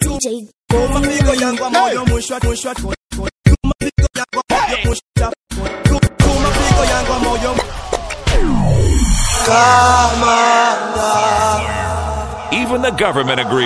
DJ Tuma pigo yangu moyo mwisho mwisho Tuma pigo yangu moyo mwisho Tuma pigo yangu moyo Even the government agrees.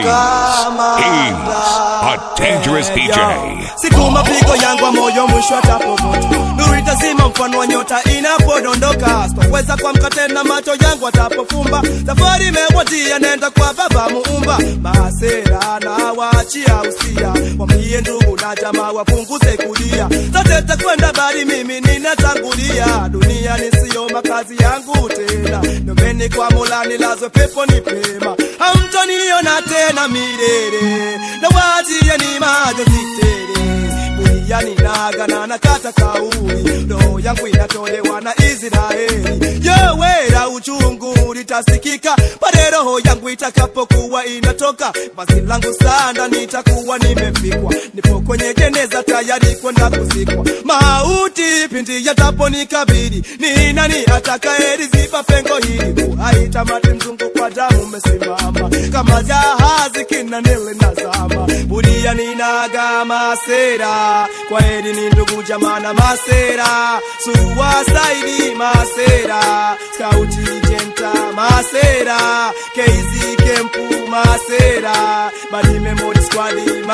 He's a dangerous DJ. Siku mapigo yangu wa moyo mwisho atapomoto nuru itazima mfano wa nyota inapodondoka sitoweza kuamka tena macho yangu atapofumba safari imewadia nenda kwa baba muumba masera na waachia usia wamie ndugu na jamaa wapunguze kulia zote takwenda bali mimi ninatangulia dunia nisiyo makazi yangu tena nomeni kwa mola nilazwe pepo ni pema hamtoniona tena milele na waachie ni majonzi tele yani nagana nakata kauli roho yangu inatolewa na Israeli yowera uchungu litasikika pale roho yangu itakapokuwa inatoka basi langu sanda nitakuwa nimefikwa nipo kwenye jeneza tayari kwenda kuzikwa mauti pindi yataponikabili ni nani atakayeziba pengo hili uhai tamati mzungu kwa damu umesimama kama jahazi kinanele nazama buria ninaga masera kwa heri ni ndugu jamana masera suwa saidi masera skauti jenta masera keizi kempu masera badi memory squad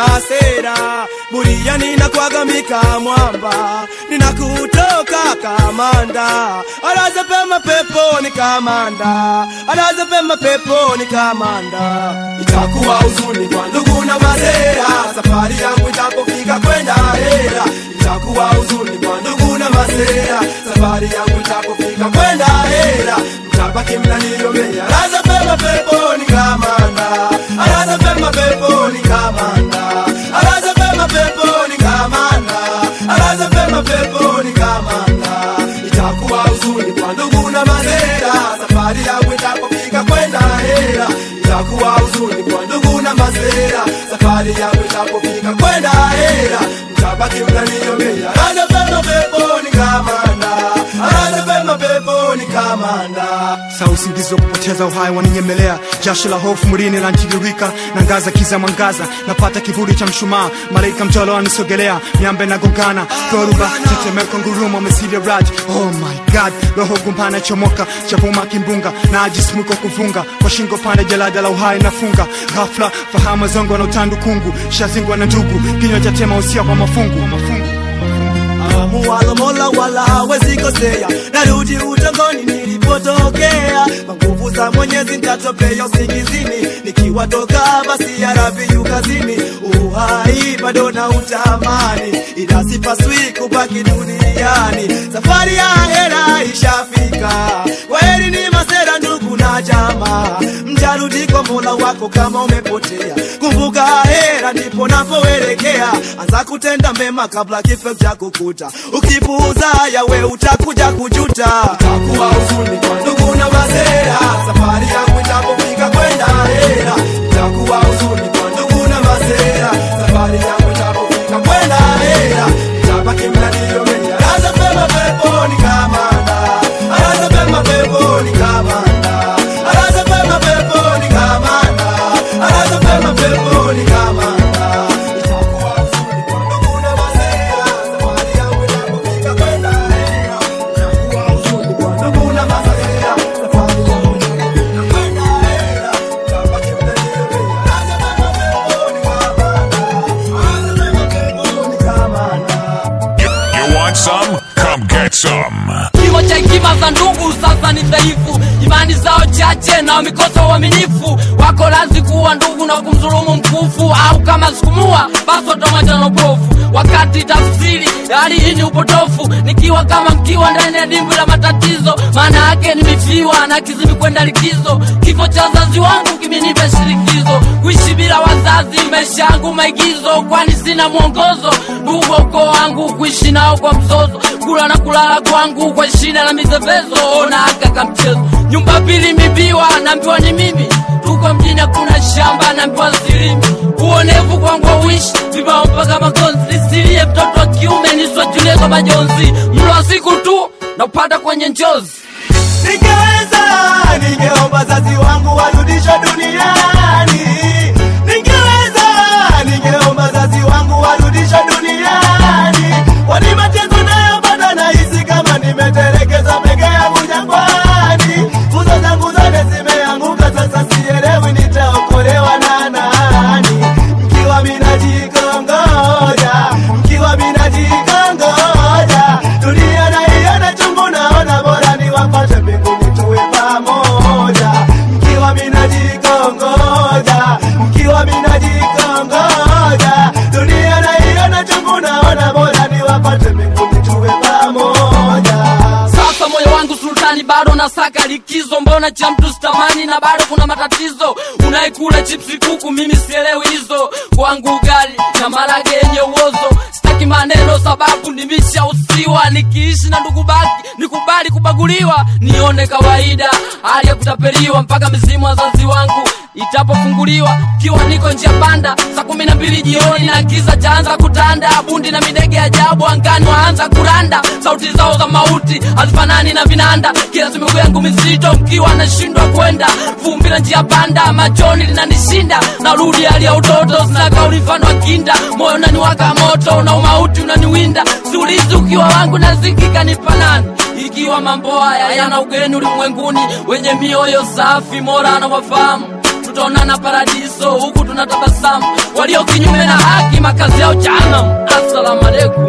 masera buria ninakwaga mika mwamba ninakutoka kamanda alaza pema peponi kamanda alaza pema peponi kamanda itakuwa huzuni kwa ndugu na masera safari yangu itapofika kwenda hera itakuwa huzuni kwa ndugu na masera safari yangu itapofika kwenda hera mtabaki mnaniomea alaza pema peponi kamanda alaza pema peponi kamanda alaza pema peponi kamanda alaza pema peponi kamanda itakuwa huzuni kwa ndugu na masera safari yangu itapofika kwenda hera itakuwa huzuni kwa ndugu na masera safari yangu itapofika kwenda hera mtabaki mnaniomea alaza pema peponi kamanda alaza pema peponi kamanda saa usingizi wa kupoteza uhai waninyemelea jasho la hofu mwilini lantiririka na ngaza kiza mwangaza napata kivuli cha mshumaa malaika mtolo anisogelea miambe nagongana dhoruba tetemeko ngurumo mesili raj oh my god roho gumpana chomoka chavuma kimbunga na ajismuko kuvunga kwa shingo pande jalada la uhai nafunga ghafla fahamu zongo na utandu kungu shazingwa na ndugu kinywa cha tema usia kwa mafungu, kwa mafungu. muwalo mola wala hawezi kosea narudi utongoni nilipotokea kwa nguvu za mwenyezi ntatopea usingizini nikiwatoka basi ya rabi yu kazini uhai bado na utamani ila sipaswi kubaki duniani safari ya hera ishafika kweli ni masera ndugu na jamaa mtarudi kwa mola wako kama umepotea kumbuka hera ndipo napoelekea anza kutenda mema kabla kifo cha kukuta ukipuuza yawe utakuja kujuta utakuwa huzuni kwa ndugu na masera safari yangu itapofika kwenda hera itakuwa huzuni kwa ndugu na masera safari yangu itapofika kwenda hera itabaki mnaniomea alaza pema peponi kamanda alaza pema peponi kamanda alaza pema peponi kamanda alaza pema peponi kamanda itakuwa huzuni kwa ndugu na masera safari yangu itapofika kwenda hera itakuwa huzuni kwa ndugu na masera safari yangu itapofika kwenda hera itabaki mnaniomea alaza pema peponi kamanda alaza pema peponi kamanda You, you want some? Come get some. kimo cha hekima za ndugu sasa ni dhaifu imani zao chache na wamekosa uaminifu wako lazi kuwa ndugu na kumdhulumu mkufu au kama sikumua basi watamwacha na upofu wakati tafsiri hali hii ni upotofu nikiwa kama mkiwa ndani ya dimbwi la matatizo maana yake nimefiwa na kizimi kwenda likizo kifo cha wazazi wangu kimenipa shirikizo kuishi bila wazazi maisha yangu maigizo kwani sina mwongozo ndugu wa ukoo wangu kuishi nao kwa mzozo kula na kulala kwangu kwa shida na mizevezo ona aka kamchezo nyumba pili mibiwa naambiwa ni mimi tuko mjini hakuna shamba naambiwa silimi uonevu kwangu auishi vibao mpaka magonzi nisilie mtoto wa kiume niswajulie kwa majonzi mlo wa siku tu na upata kwenye njozi Ningeweza, ningeomba wazazi wangu warudishwe duniani. Ningeweza, kumwacha mtu stamani na bado kuna matatizo unaikula chipsi kuku mimi sielewi hizo kwangu ugali na marage yenye uozo sitaki maneno sababu nimeshausiwa nikiishi na ndugu baki nikubali kubaguliwa nione kawaida hali ya kutapeliwa mpaka mizimu wazazi wangu itapofunguliwa kiwa niko njia panda saa kumi na mbili jioni na giza chaanza kutanda bundi na midege ajabu angani waanza kuranda sauti zao za mauti hazifanani na vinanda kila miguu yangu mizito mkiwa nashindwa kwenda vumbi la njia panda machoni linanishinda narudi hali ya utoto sina kauli mfano wa kinda moyo unaniwaka moto na umauti unaniwinda siulizi ukiwa wangu nazikika nipanani ikiwa mambo haya yana ugeni ulimwenguni wenye mioyo safi mora na wafahamu tutaonana paradiso huku tunatabasamu walio kinyume na haki makazi yao jahannam assalamu alaikum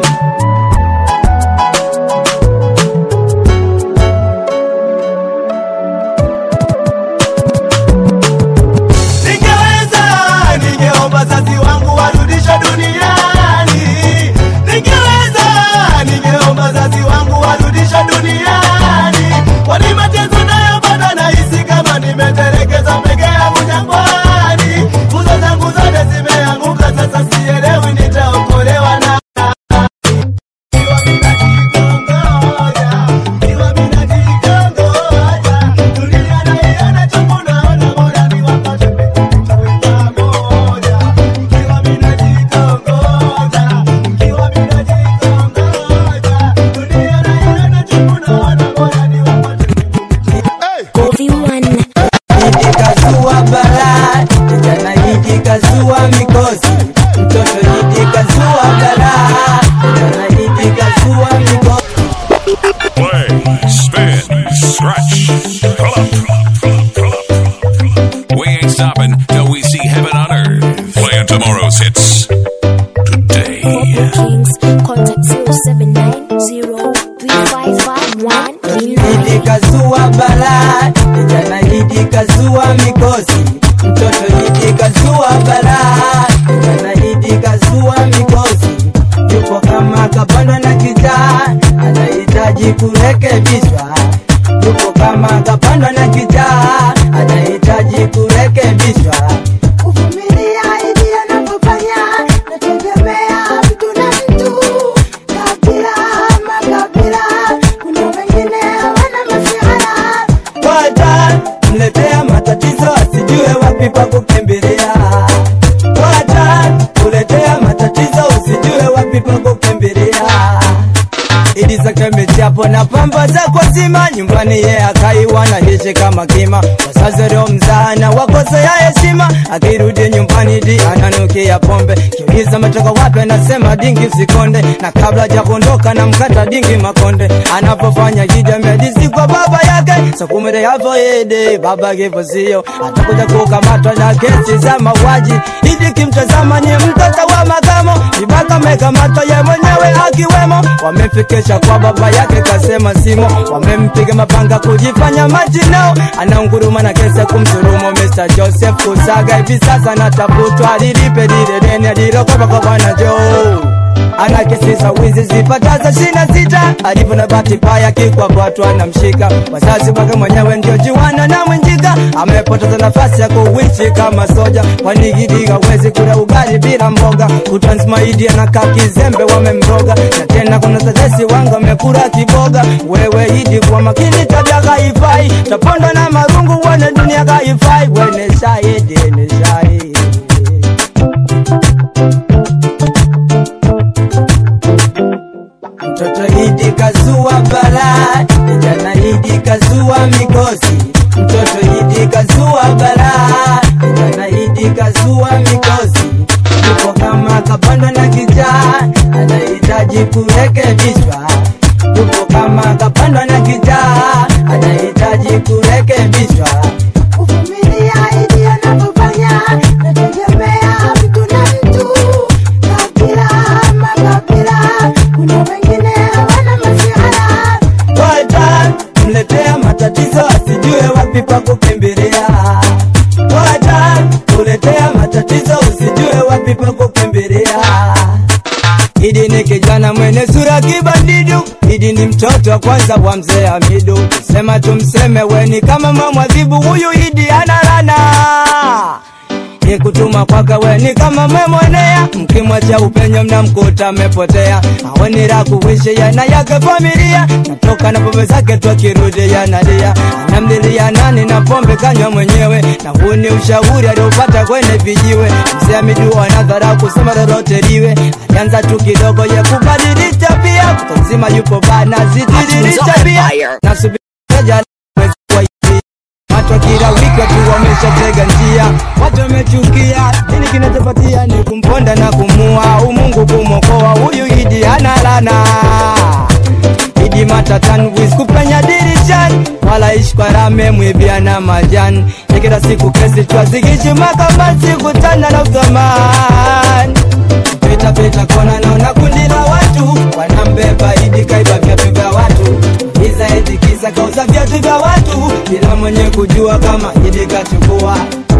Ningeweza, ningeomba wazazi wangu warudishwe duniani. Ningeweza, ningeomba wazazi wangu warudishwe duniani. Kwani mateso nayopata nahisi kama nimetelekezwa peke yangu jangwani. Nguzo zangu zote zimeanguka, sasa sielewi nitaokolewa na Ikiwa mimi najikongoja, ikiwa mimi najikongoja, dunia naiona chungu naona bora niwapate tuwe pamoja. Ikiwa mimi najikongoja, ikiwa mimi najikongoja, dunia naiona chungu naona bora niwapate Kofi One. Idi kazua balaa, kijana Idi kazua mikosi, mtoto Idi kazua balaa, kijana Idi kazua mikosi. Play, spin, scratch, pull up, pull up. We ain't stopping till we see heaven on earth. Playing tomorrow's hits For today. bookings, contact 0790355139. Idi kazua balaa, kijana Idi kazua mikosi, mtoto Idi kazua balaa, kijana Idi kazua mikosi. Yupo kama kapandwa na kichaa, anahitaji kurekebishwa. Yupo kama kapandwa na kichaa, anahitaji kurekebishwa. kuvumilia ili anapofanya nategemea mtu na mtu kabila makabila kuna wengine wana masihara Wacha mletea matatizo asijue wapi pa kukimbilia. Wacha kuletea matatizo usijue wapi pa kukimbilia. Idi zake michapo na pamba za kwa zima nyumbani ye akaiwa na hishi kama kima wazazi leo mzana wakosea heshima akirudi nyumbani di ananukia pombe kiuliza metoka wapi anasema dingi usikonde na kabla ja kuondoka na mkata dingi makonde anapofanya kijamedizi kwa baba yake sakumere hapo ede baba kifo sio atakuja kukamatwa na kesi za mauaji idi kimtazama ni mtoto wa makamo ibaka mekamatwa ye mwenyewe akiwemo wamemfikisha kwa baba yake kasema simo wamempiga mapanga kujifanya majinao anaunguruma na kesi ya kumsulumu Mr. Joseph Kusaga hivi sasa natafutwa lilipe lile deni alilokopa kwa bwana Joe ana kesi za wizi zipataza shina sita alivyo na bahati mbaya kikwapatwa na mshika wazazi wake mwenyewe ndio jiwana na mwenjika amepoteza nafasi ya kuishi kama soja kwani Gidi hawezi kula ugali bila mboga kutansmaidi anakaa kizembe wamemroga na tena kuna tetesi wangu amekula kiboga wewe Idi kwa makini tabia haifai tapondwa na marungu wane dunia haifai wene shahidi ni shahidi Mtoto Idi kazua balaa, kijana Idi kazua mikosi. Mtoto Idi kazua balaa, kijana Idi kazua mikosi. Yupo kama kapandwa na kichaa, anahitaji kurekebishwa. Yupo kama kapandwa na kichaa, anahitaji kurekebishwa. kuvumilia ili anapofanya nategemea mtu na mtu kabila makabila kuna wengine wana masihara Wacha mletea matatizo asijue wapi pa kukimbilia. Wacha kuletea matatizo usijue wapi pa kukimbilia. Idi ni kijana mwenye sura kibandidu, Idi ni ni mtoto wa kwanza wa mzee Hamidu, sema tumseme weni kama mamwadhibu huyu Idi analana ni kutuma kwake weni kama memwonea, mkimwacha upenyo mnamkuta amepotea, aweni la kuishi yana yake familia, natoka na pombe zake tu akirudi yanalia, anamlilia nani na pombe kanywa mwenyewe, na huu ni ushauri aliopata kwenye vijiwe. Mzee Hamidu anadhara kusema lolote liwe, alianza tu kidogo ye kubadili tabia, kutanzima yupo bana zidiri tabia, nasubiri mwezi wa Idi. Watu kila wiki watu wameshatega njia, watu wamechukia. Nini kinachopatia ni kumponda na kumua, umungu kumwokoa huyu Idi analana Idi matatan wiz kupenya dirishani, wala ishi kwa rame mwibia na majani ya kila siku kesi twazikishi makamasi kutana na uthamani pita pita kona naona kundi la watu wanambeba Idi kaiba viatu vya watu Iza eti kisa kauza viatu vya watu bila mwenye kujua kama Idi kachukua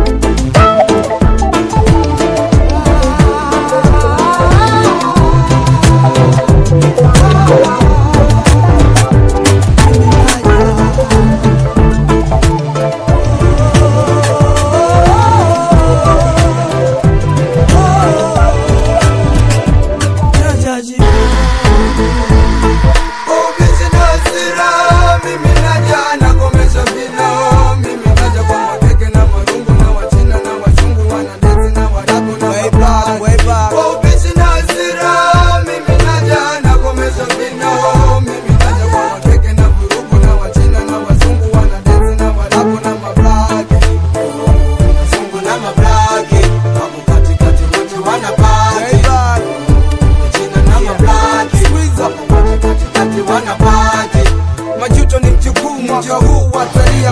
majuto ni mjukuu mwaka huu watalia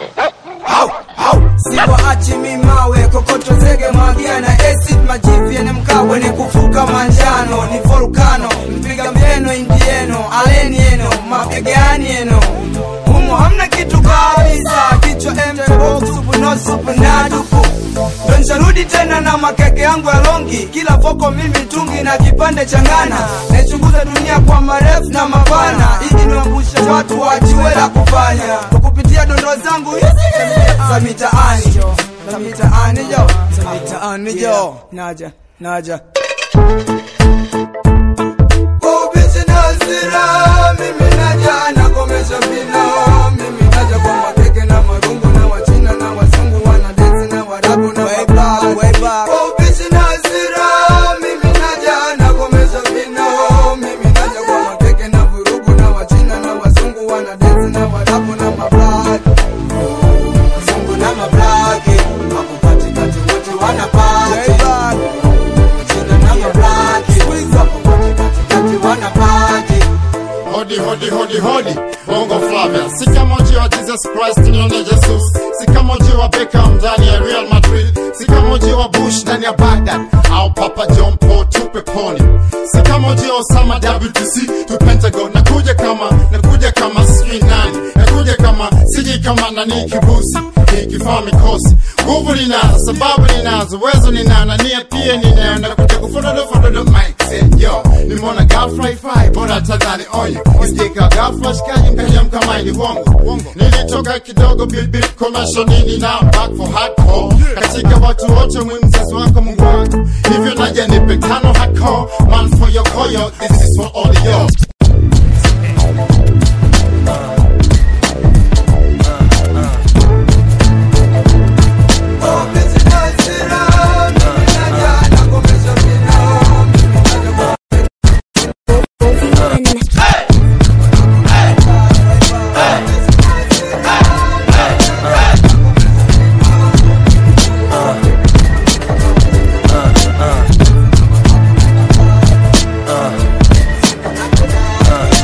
siwaachi mimawe kokoto zege mwagia na acid majivi yenye mkawe ni kufuka manjano ni volkano mpiga meno indieno aleni eno mapigani eno humu hamna kitu kabisa kichwa mtbosupunosupunadupu ndo nsharudi tena na makeke yangu ya longi kila foko mimi tungi na kipande cha ngana naichunguza dunia kwa marefu na mapana ili niwambushe watu wajiwe la kufanya kwa kupitia dondo zangu hizi za mitaani za mitaani jo za mitaani jo naja naja Kwa ubishi na hasira, mimi naja nakomesha vino mimi naja kwa makeke na marungu na wachina na wazungu wanadesi na warabu na wababu Kwa ubishi na hasira, mimi naja nakomesha vino mimi naja kwa makeke na vurugu na wachina na wazungu wanadesi na warabu na mablaki wazungu na mablaki wako katikati wote wanapati wachina na mablaki wako katikati wanapati Hodi, hodi, hodi, hodi, Bongo Flavia. Si kama ujio wa Jesus Christ nione Jesus. Si kama ujio wa Beckham ndani ya Real Madrid. Si kama ujio wa Bush ndani ya Baghdad. Au Papa John Paul tupe poni. Si kama ujio wa Osama WTC tu Pentagon. Nakuja kama, nakuja kama sijui nani. Nakuja kama, siji kama nani kibusi. Nikifaa mikosi. Nguvu ninazo, sababu ninazo, uwezo ninao na nia pia ninayo. Nakuja kufododo fododo mic set yo. Nimeona ghafla ifai, bora tadhani onyo. Isikika ghafla shikaji mkanyamka maini wongo. Nilitoka kidogo bilbil commercial nini na back for hardcore. Katika watu wote mwi mzazi wako Mungu wangu. Hivyo naja nipe tano hardcore. Man for your koyo, this is for all of you.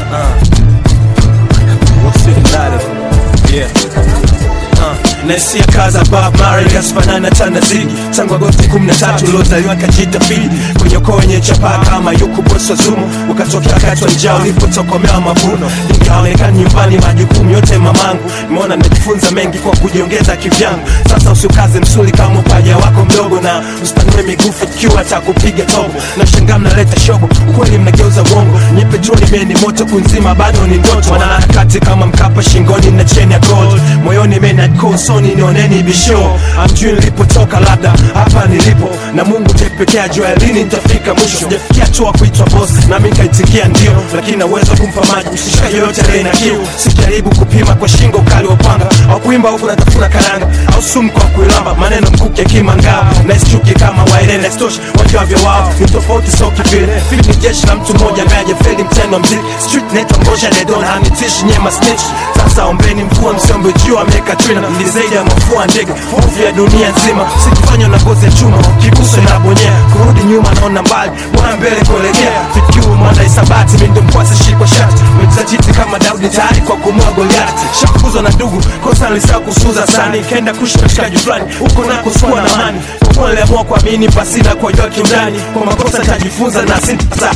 naisia kaza Bob Marley kasifanana tana zigi tangu Agosti 13 uliozaliwa kajita fili kwenye ukoo wenye chapaa kama yuku bosi wa zumu ukatokea wakati wa njaa ulipotokomea mavuno nikaonekana nyumbani majukumu yote mamangu nimeona nimejifunza mengi kwa kujiongeza kivyangu sasa usiukaze msuli kama upaja wako mdogo na usipanue migufu ikiwa atakupiga tobo na shangaa mnaleta shobo ukweli mnageuza uongo nye petroli meni moto kunzima bado ni ndoto wanaharakati kama mkapa shingoni na cheni ya gold moyoni menadko usoni nioneni bisho amjui nilipotoka labda hapa nilipo na mungu tepekea jua lini nitafika mwisho sijafikia hatua kuitwa boss nami nikaitikia ndio lakini naweza kumpa maji mshishika yoyote aliye na kiu sijaribu kupima kwa shingo ukali wa upanga au kuimba huku natafuna karanga au sumu kwa kuilamba maneno mkuki akimangaa naisichuki kama wairene stoshi wajuavyo wao ni tofauti so kivile fili ni jeshi la mtu mmoja ambaye ajafeli mtendo wa mziki street netwa ngosha dedon hanitishi nyema snitch sasa ombeni mvua msiombe jua ameweka trina ni zaidi ya mafua ndege hofu ya dunia nzima sikifanywa na ngozi ya chuma kiguso inabonyea kurudi nyuma naona mbali bwana mbele kuelekea fikiu mwanda isabati mindo mkwasi shikwa shati mejizatiti kama daudi tayari kwa kumua goliati shafukuzwa na ndugu kosa nilisaa kusuza sani ikaenda kushi na mshikaji fulani huko nako sikuwa na amani kwa kuwa niliamua kuamini pasina kuwajua kiundani kwa makosa tajifunza na sintasa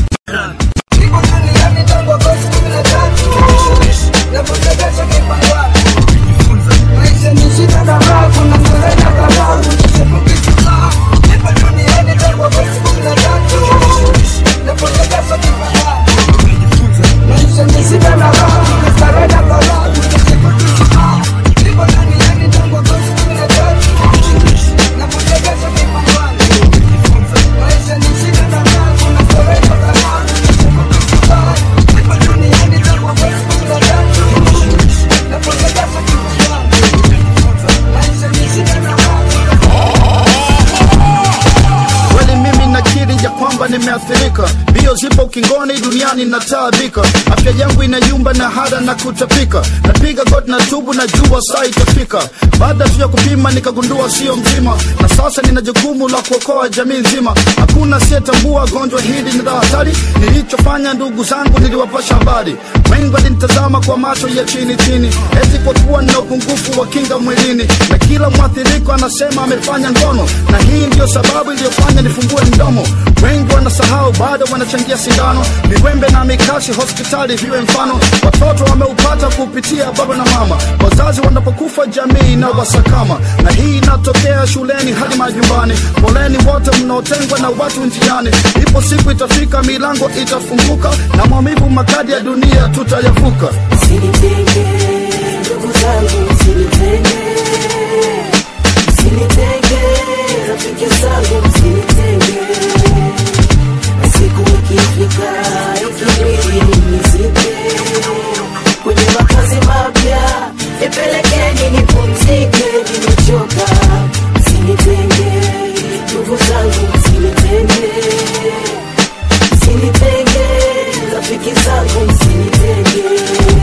kweli mimi nakiri ya kwamba nimeathirika mbio zipo ukingoni duniani nataabika afya yangu inayumba na hada na kutapika napiga goti na tubu na jua saa itafika baada tu ya kupima nikagundua sio mzima na sasa nina jukumu la kuokoa jamii nzima hakuna siyetambua gonjwa hili ni la hatari nilichofanya ndugu zangu niliwapasha habari wengi walinitazama kwa macho ya chini chini eti kwa kuwa nina upungufu wa kinga mwilini na kila mwathiriko anasema amefanya ngono na hii ndiyo sababu iliyofanya nifungue mdomo wengi wanasahau bado wanachangia sindano viwembe na mikasi hospitali viwe mfano watoto wameupata kupitia baba na mama wazazi wanapokufa jamii na wasakama na hii inatokea shuleni hadi majumbani poleni wote mnaotengwa na watu njiani ipo siku itafika milango itafunguka na maumivu makadi ya dunia tutayavuka Msinitenge, ndugu zangu, msinitenge. Msinitenge, rafiki zangu, msinitenge. Na siku ikifika, ikibidi nizike kwenye makazi mapya, nipelekeni nipumzike, nimechoka. Msinitenge, ndugu zangu, msinitenge. Msinitenge, rafiki zangu, msinitenge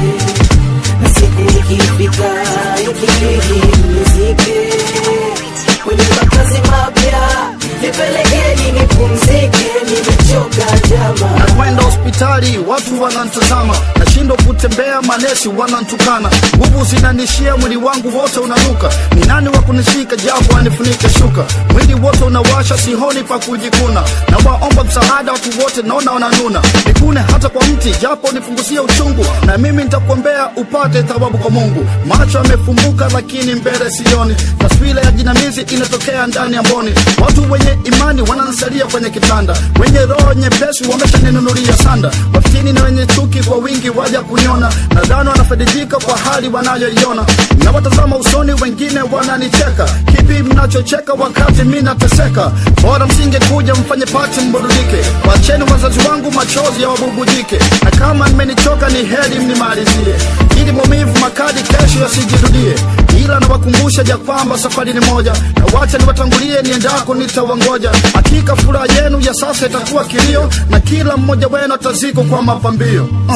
na siku ikifika ikibidi mnizike kwenye makazi mapya nipelekeni nipumzike nimechoka jama nakwenda hospitali watu wanantazama nashindwa kutembea manesi wanantukana nguvu zinanishia mwili wangu wote unanuka ni nani wa kunishika japo anifunike shuka mwili wote unawasha sihoni pa kujikuna na waomba msaada watu wote naona wananuna nikune hata kwa mti japo nipunguzie uchungu na mimi nitakuombea upate thawabu kwa mungu macho yamefumbuka lakini mbele sioni taswira ya jinamizi inatokea ndani ya mboni watu wenye imani wananisalia kwenye kitanda wenye roho nyepesi wameshaninunulia sanda wafitini na wenye chuki kwa wingi waja kuniona nadhani wanafaidika kwa hali wanayoiona nawatazama usoni wengine wananicheka kipi mnachocheka wakati mi nateseka bora msingekuja mfanye pati mburudike wacheni wazazi wangu machozi ya wabubujike na kama mmenichoka ni heri mnimalizie ili maumivu makali kesho yasijirudie ila nawakumbusha ja kwamba safari ni moja na wacha niwatangulie niendako nitawangoja hakika furaha yenu ya sasa itakuwa kilio na kila mmoja wenu ataziko kwa mapambio uh.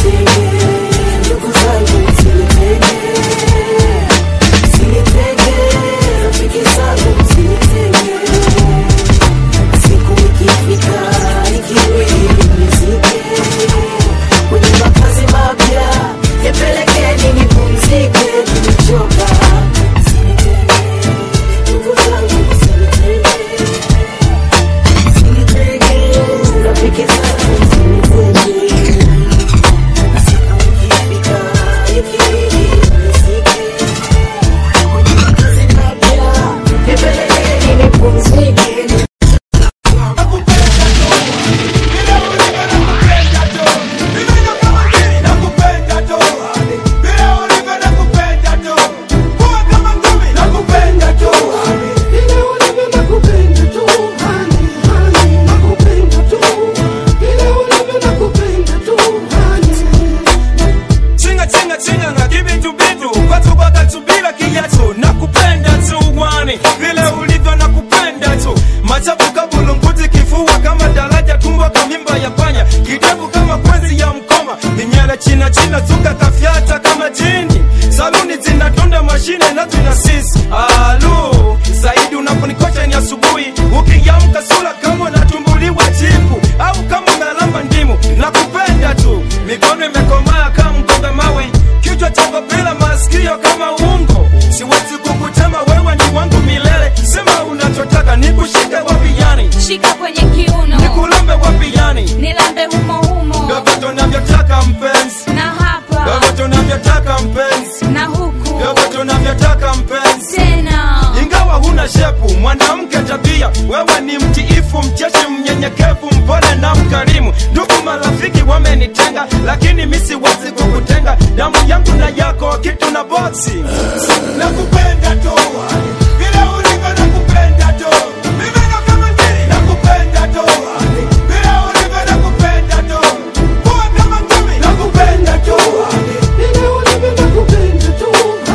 ndugu zangu msinitenge msinitenge rafiki zangu msinitenge siku ikifika ikibidi mnizike kwenye makazi mapya nipelekeni nipumzike nimechoka msinitenge rafiki zangu msinitenge siku ikifika ikibidi nizike kwenye makazi mapya nipelekeni nipumzike chinga chinga chinga nga kibitu bitu kwatu kwakatubila kiyetu nakupenda tu wani vile ulivyo nakupenda tu machafu kabulunguti kifua kama daraja tumbo kamimba ya panya kidevu kama kwenzi ya mkoma ninyele china china zuka kafyata kama jini saluni zinatunda mashine na tuna sisi alu zaidi unaponikosha ni asubuhi ukiamka sura kama unatumbuliwa jipu au kama unalamba ndimu nakupenda tu mikono imekomaa kama mkonga mawe kichwa chako bila masikio kama ungo siwezi kukutema wewe ni wangu milele sema unachotaka nikushike wapi yani shika kwenye kiuno nikulambe wapi yani nilambe humo humo vyovyote unavyotaka mpenzi na hapa vyovyote unavyotaka mpenzi na huku vyovyote unavyotaka mpenzi tena ingawa huna shepu mwanamke tabia wewe ni mtiifu mcheshi mnyenyekevu mpole na mkarimu ndugu marafiki wamenitenga lakini mi siwezi kukutenga damu yangu na yako kitu na boksi nakupenda tu vile ulivyo nakupenda tu mimi ndo kama ngiri nakupenda tu vile ulivyo nakupenda tu kuwa kama ngumi nakupenda tu vile ulivyo nakupenda tu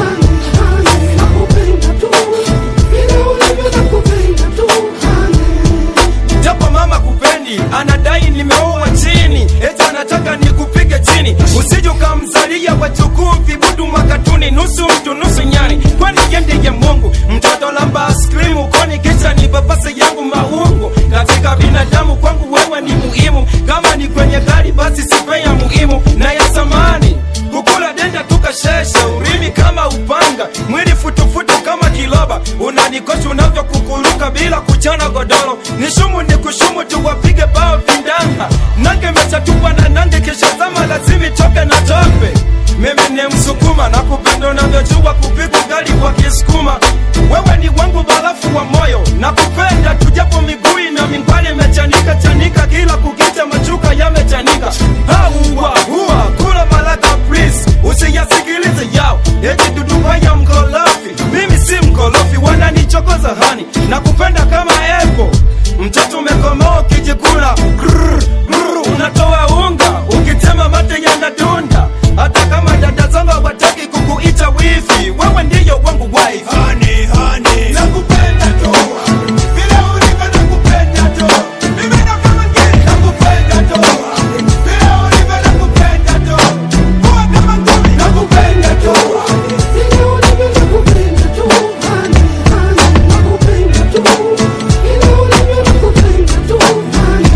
japo mama kupendi anadai nimeoa chini eti anataka nikupige chini usije ukamzalia wachukuu vibudu makatuni nusu mtu nusu nyani kwani yendeye mungu mtoto lamba askrimu koni kisha ni papase yangu maungu katika binadamu kwangu wewe ni muhimu kama ni kwenye gari basi sipe ya muhimu na ya samani kukula denda tukashesha urimi kama upanga mwili futufutu kama kiloba unanikosha unavyokukuruka bila kuchana godoro nishumu ni kushumu tuwapige bao vindanga nange mechatupa na nange kisha zama lazimi toke na tope mimi ni msukuma na kupenda unavyojua kupigwa gari kwa kisukuma wewe ni wangu barafu wa moyo na kupenda tujapo miguu na mingwani imechanika chanika kila kukicha machuka yamechanika hauwa huwa kula malaga please usiyasikilize yao eti duduba ya mkolofi mimi si mkolofi wananichokoza hani na kupenda kama epo mtoto umekomaa ukijikula Grrr, grrr, unatoa unga ukitema mate yanadunda hata kama dada zangu hawataki kukuita wifi wewe ndiyo wangu wife honey, honey. nakupenda tu vile ulivyo nakupenda tu mimi ndo kama ngiri nakupenda tu vile ulivyo nakupenda tu kuwa kama ngumi nakupenda tu vile ulivyo nakupenda tu honey, honey. nakupenda tu vile ulivyo nakupenda tu honey.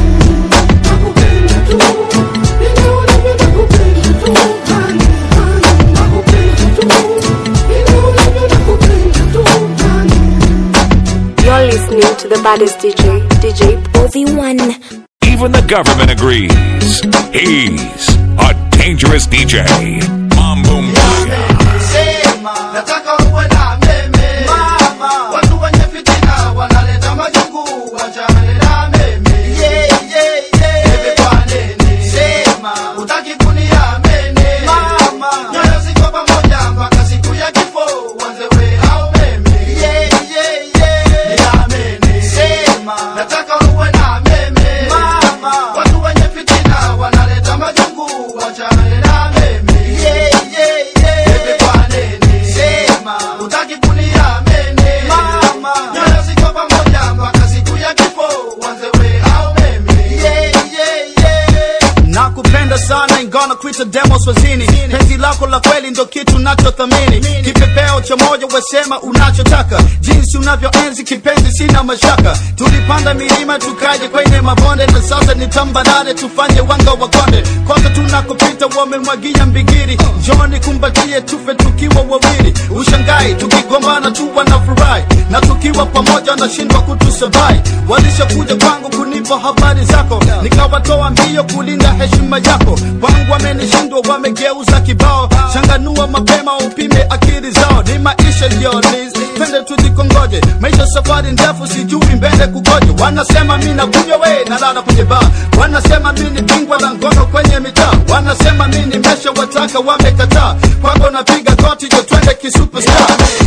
nakupenda tu vile ulivyo nakupenda tu honey, honey. nakupenda tu vile ulivyo nakupenda tu honey. You're listening to the baddest DJ, DJ Ovi1. Even the government agrees. He's a dangerous DJ. Mambo Maya. Sema, nataka uwe na meme mama, watu wenye fitina wanaleta majungu, wachane na meme yeah, yeah, yeah. Bebe kwa nene, sema utaki kuniamini mama, nyoyo ziko pamoja mpaka siku ya kifo, wanze we au meme yeah, yeah, yeah. Niamini, sema nataka uwe na meme mama, watu wenye fitina wanaleta majungu, wachane na meme yeah, yeah, yeah. Bebe kwa nene, sema sana ingana kuita demo swazini penzi lako la kweli ndo kitu nachothamini kipepeo cha moja wesema unachotaka jinsi unavyoenzi kipenzi sina mashaka tulipanda milima tukaje kwenye mabonde na sasa ni tambarare tufanye wanga wa konde kote tunakopita wamemwagia mbigiri njoni kumbatie tufe tukiwa wawili ushangai tukigombana tu wanafurahi na tukiwa pamoja nashindwa kutusabai walishakuja kwangu kunipa habari zako nikawatoa mbio kulinda heshima yako kwangu wamenishindwa wamegeuza kibao changanua mapema upime akili zao ni maisha yolis twende tujikongoje maisha safari ndefu sijui mbele kugoje wanasema mi nakunywa we nalala kwenye baa wanasema mi ni bingwa la ngono kwenye mitaa wanasema mi ni mesha wataka wamekataa kwako napiga goti jo twende kisuperstar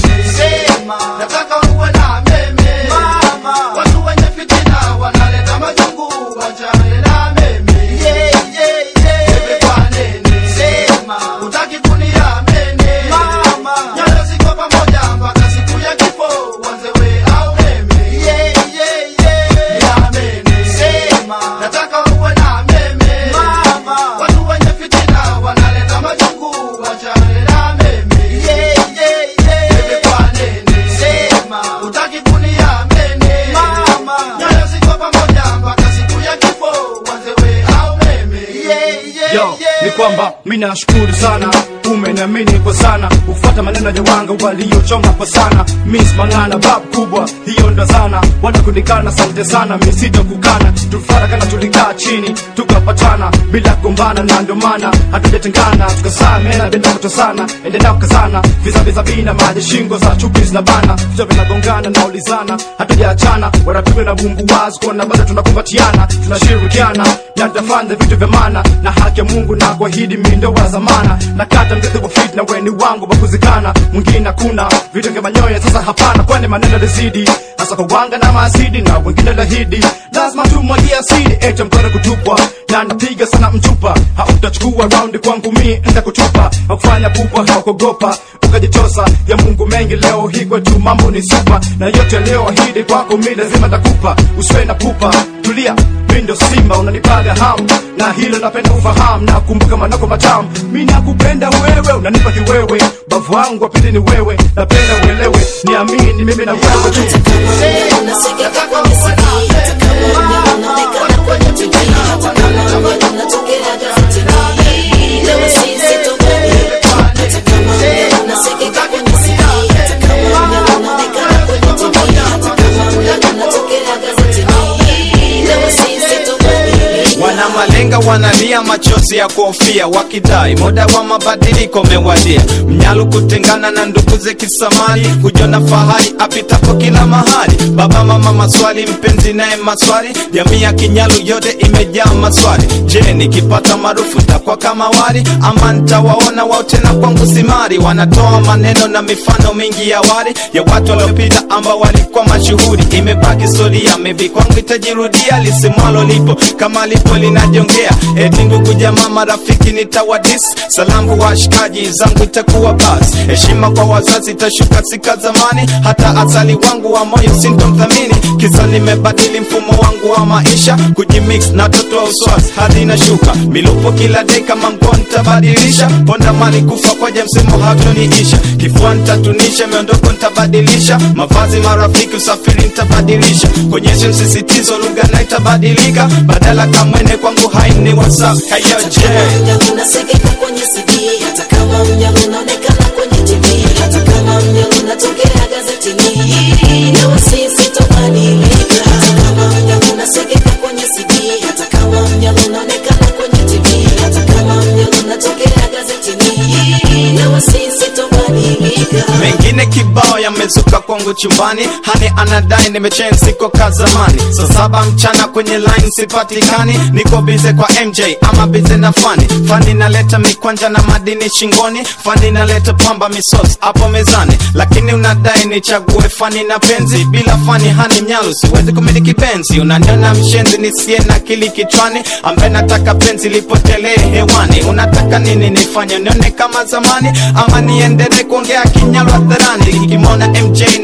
sema nataka uwe na meme mama watu wenye fitina wanaleta majungu wachane na meme yeah, yeah, yeah. Bebe kwa nini sema utaki kuniamini mama nyoyo ziko pamoja mpaka siku ya kifo wanze we au meme yeah, yeah, yeah. Niamini sema nataka uwe na meme mama watu wenye fitina wanaleta majungu wachane na meme yeah, yeah, yeah. Bebe kwa nini sema utaki kuniamini mama nyoyo ziko pamoja mpaka siku ya kifo wanze we au meme yeah, yeah, yo yeah. ni kwamba mi nashukuru sana umeniamini kwa sana ufuata maneno ya wanga waliochonga kwa sana mis mangana bab kubwa hiyo ndo sana wanakunikana sante sana misito kukana tufuata kana tulikaa chini tukapatana bila kugombana na ndio maana hatujatengana tukasamena bila kutosana endelea kukazana vizaviza vina maji shingo za chupi zinabana vichwa vinagongana na ulizana hatujaachana wanapigwa na bumbu wazi kuona bado tunakumbatiana tunashirikiana na tutafanya vitu vya maana na haki ya mungu na kuahidi mindo wa zamana na kata mzizi wa fit na weni wangu wakuzikana mwingine hakuna vitu vya manyoya sasa hapana kwani maneno lizidi hasa kwa wanga na maasidi na wengine lahidi lazima tumwagia asidi echa mkono kutupwa na napiga sana mchupa hautachukua raundi kwangu mi ntakutupa hakufanya kubwa haukogopa ukajitosa ya mungu mengi leo hii kwetu mambo ni supa na yote leo ahidi kwako mi lazima takupa usiwe na pupa tulia mi ndo simba unanipaga hamu na hilo napenda ufahamu na kumbuka manako matamu mi nakupenda wewe unanipa kiwewe bavu wangu wapili ni wewe napenda uelewe niamini mimi na wewe tu wana malenga wanalia machozi ya kuhofia wakidai muda wa mabadiliko mewadia mnyalu kutengana na ndugu ze kisamali kujona fahari apitapo kila mahali baba mama maswali mpenzi naye maswali jamii ya kinyalu yote imejaa maswali je nikipata maarufu takwa kama wali ama ntawaona wao tena kwangu simari wanatoa maneno na mifano mingi ya wali ya watu waliopita ambao walikuwa mashuhuri imebaki historia mevi kwangu itajirudia lisimwalo lipo kama lipo linajongea eti ndugu jamaa marafiki nitawadis salamu kwa washikaji zangu itakuwa bas heshima kwa wazazi itashuka sika zamani hata asali wangu wa moyo sintomthamini kisa nimebadili mfumo wangu wa maisha kujimix na toto wa uswasi hadi inashuka milupo kila dei kama nguo nitabadilisha ponda mali kufa kwaja msimu hatoniisha kifua nitatunisha miondoko nitabadilisha mavazi marafiki usafiri nitabadilisha konyeshe msisitizo lugha na itabadilika badala kamwene kwangu haini whatsapp hayoje unasekeka kwenye CD hata kama mnyama unaonekana kwenye TV hata kama mnyama unatokea gazetini na sisi tobadilika hata kama mnyama unasekeka kwenye CD hata kama mnyama unaonekana kwenye TV hata kama mnyama unatokea gazetini na sisi tobadilika mengine kibao yamezuka kwangu chumbani hani anadai nimechen siko ka zamani saa saba mchana kwenye line sipatikani niko bize kwa mj ama bize na fani fani naleta mikwanja na madini shingoni fani naleta pamba misos hapo mezani lakini unadai nichague fani na penzi bila fani hani mnyalu siwezi kumiliki benzi unaniona mshenzi nisiye na kili kichwani ambaye nataka penzi lipotelee hewani unataka nini nifanye nione kama zamani ama niendelee kuongea kinyalu hadharani nikimwona mj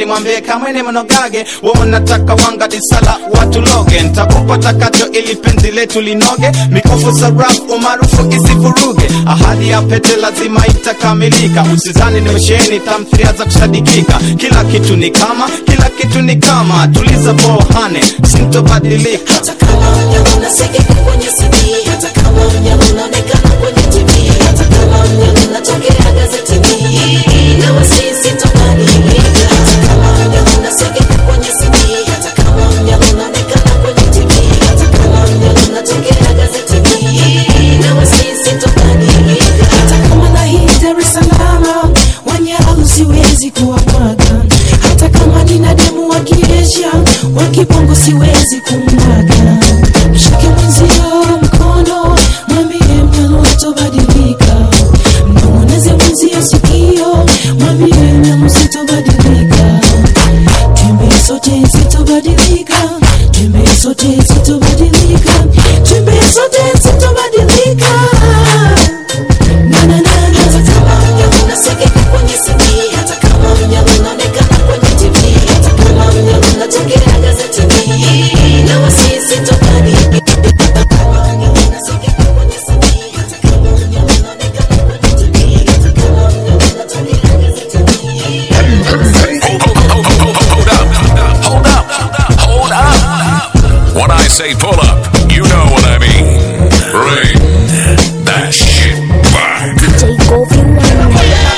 nimwambie kama ni mnogage wewe nataka wanga disala watu loge ntakupa takacho ili penzi letu linoge mikofu za rap umaarufu isivuruge ahadi ya pete lazima itakamilika usizani nimesheni tamthiria za kusadikika kila kitu ni kama kila kitu ni kama tuliza bohane sintobadilika hata kama mnyama unasikika kwenye CD, hata kama mnyama unaonekana kwenye TV, hata kama mnyama unatokea gazetini, na wasisi tobadilika. Hata kama mnyama unasikika kwenye CD, hata kama mnyama unaonekana kwenye TV, hata kama mnyama unatokea gazetini, na wasisi tobadilika. hata kama na hii Dar es Salaam wanyalu siwezi kuwamwaga, hata kama nina demu wa kiesha wa kibongo siwezi kumwaga. Mshike mwenzio mkono, mwambie mnyalu sitobadilika, mnong'oneze mwenzio sikio, mwambie mnyalu sitobadilika. Twende sote sitobadilika, twende sote sitobadilika, twende sote sitobadilika. Na na na na. Hata kama mnyama unasikika kwenye CD, hata kama mnyama unaonekana kwenye TV, hata kama mnyama unatokea gazetini, na wasisi tobadilika. Hata kama mnyama unasikika kwenye CD, hata kama mnyama unaonekana kwenye TV, hata kama mnyama unatokea gazetini, na wasisi Hold up. Hold up. When I say pull up, you know what I mean. Bring that shit back. DJ Govi One.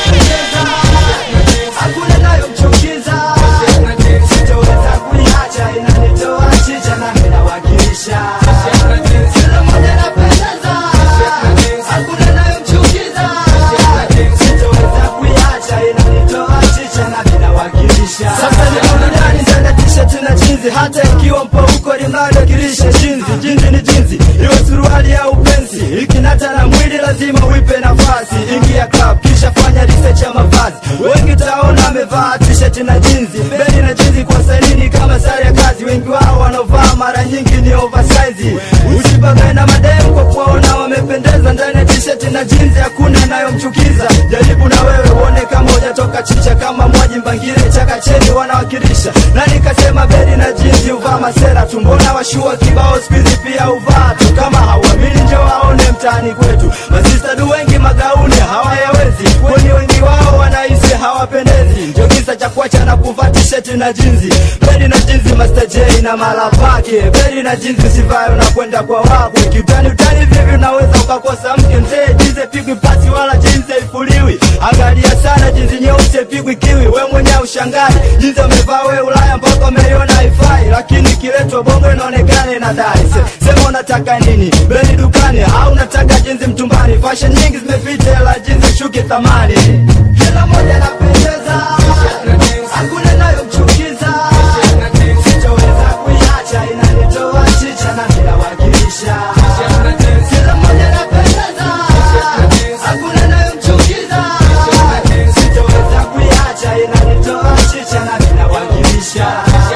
hakuna nayomchukiza sitoweza kuiacha inanitoa chicha na minawakilisha kila moja napendeza hakuna nayomchukiza sitoweza kuiacha inanitoa chicha na minawakilisha sasa niko ndani ndani ya t-shirt na jinzi hata ikiwa mpo huko limnawakilisha jinzi jinzi ni jinzi iwe suruali au pensi ikinata na mwili lazima uipe nafasi ingia club kisha fanya research ya mavazi wengi taona amevaa t-shirt na jinzi beli na jinzi kwa salini kama sare ya kazi wengi wao wanaovaa mara nyingi ni oversize usibagae na mademu kwa kuwaona wamependeza ndani ya t-shirt na jinzi hakuna inayomchukiza jaribu na wewe uone kama hujatoka chicha kama mwaji mbangile chakacheni wanawakilisha na nikasema beli na jinzi uvaa masera tu mbona washua kibao spizi pia uvaa tu kama hauamini njo waone mtaani kwetu masistadu wengi magauni hawayawezi kwani wengi wao wanahisi hawapendezi ndio kisa cha kuacha na kuvaa tisheti na jinzi beli na jinzi Master J na mala pake beli na jinzi sivayo unakwenda kwa wako kiutani utani vivi unaweza ukakosa mke mzee jinzi pigwi pasi wala jinzi ifuliwi angalia sana jinzi nyeusi pigwi kiwi we mwenyewe ushangai jinzi amevaa we ulaya mpaka umeiona haifai lakini kiletwa bongo inaonekana inadai Se, sema unataka nini beli dukani au unataka jinzi mtumbani fashion nyingi zimepita la jinzi shuki thamani kila moja napendeza hakuna inayomchukiza sitoweza kuiacha inanitoa chicha na minawakilisha kila moja napendeza hakuna inayomchukiza sitoweza kuiacha inanitoa chicha na minawakilisha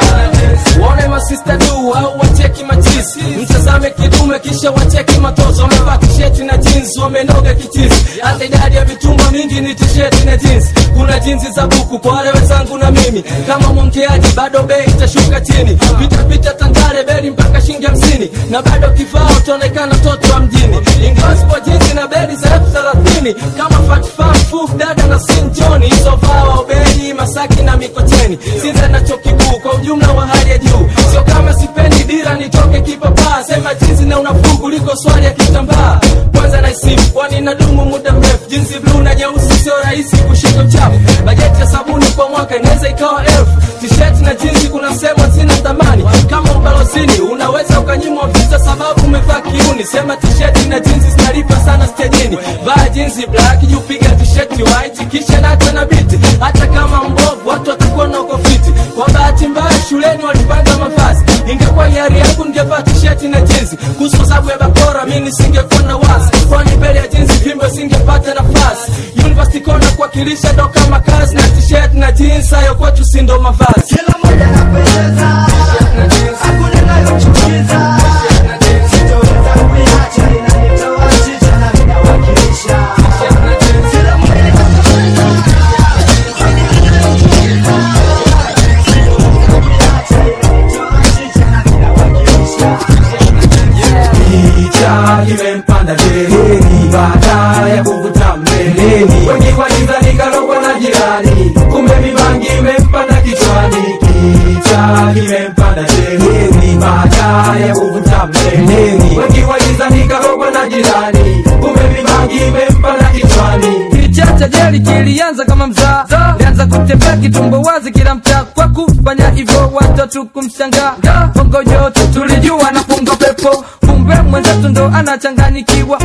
waone masista du au wacheki majisi mtazame kidume kisha wacheki matozo wamevaa tisheti na jeans wamenoga kichizi hata idadi ya mitumba mingi ni tisheti na jeans kuna jinsi za buku kwa wale wenzangu na mimi kama mwongeaji bado bei itashuka chini pitapita tandale beli mpaka shilingi hamsini na bado kifaa utaonekana mtoto wa mjini ingawa sipo jinsi na beli za elfu thelathini kama fatfam fuf dada na sinjoni hizo vaa waubeli masaki na mikocheni sinza na chuo kikuu kwa ujumla wa hali ya juu sio kama sipendi dira nitoke kipapaa sema jinsi na unafuu kuliko swali ya kitambaa kwanza naisifu kwani nadumu muda mrefu jinsi bluu na nyeusi sio rahisi kushika uchafu bajeti ya sabuni kwa mwaka inaweza ikawa elfu tisheti na jinsi kuna sehemu zina thamani kama ubalozini unaweza ukanyimwa visa sababu umevaa kiuni sema tisheti na jinsi zinalipa sana stejini vaa jinsi black juu piga tisheti white kisha nata na biti hata kama mbovu watu watakuwa na uko fiti kwa bahati mbaya shuleni walipanga mavazi ingekuwa hiari yangu ningevaa tisheti na jinsi kuhusu sababu ya bakora mi nisingekuwa na wasi kwani mbele ya jinsi vimbo singepata nafasi university kona kuwakilisha ndo kama kazi na tisheti na jinsi hayo kwetu si ndo mavazi kila moja napendeza hakuna inayomchukiza sitoweza kuiacha inanitoa chicha na minawakilisha kila moja napendeza hakuna inayomchukiza kicha kimempanda dereni baada ya kuvuta mbeleni wengi walidhani karogwa na jirani kumbe mibangi imempanda kichwani kicha kimempanda dereni baada ya kuvuta mbeleni wengi walidhani karogwa na jirani kumbe mibangi imempanda kichwani Kilichacha jeli kilianza kama mzaa lianza kutembea kitumbo wazi kila mtaa kwa kufanya hivyo watatu kumshangaa bongo yote tulijua na punga pepo kumbe mwenzetu ndo anachanganyikiwa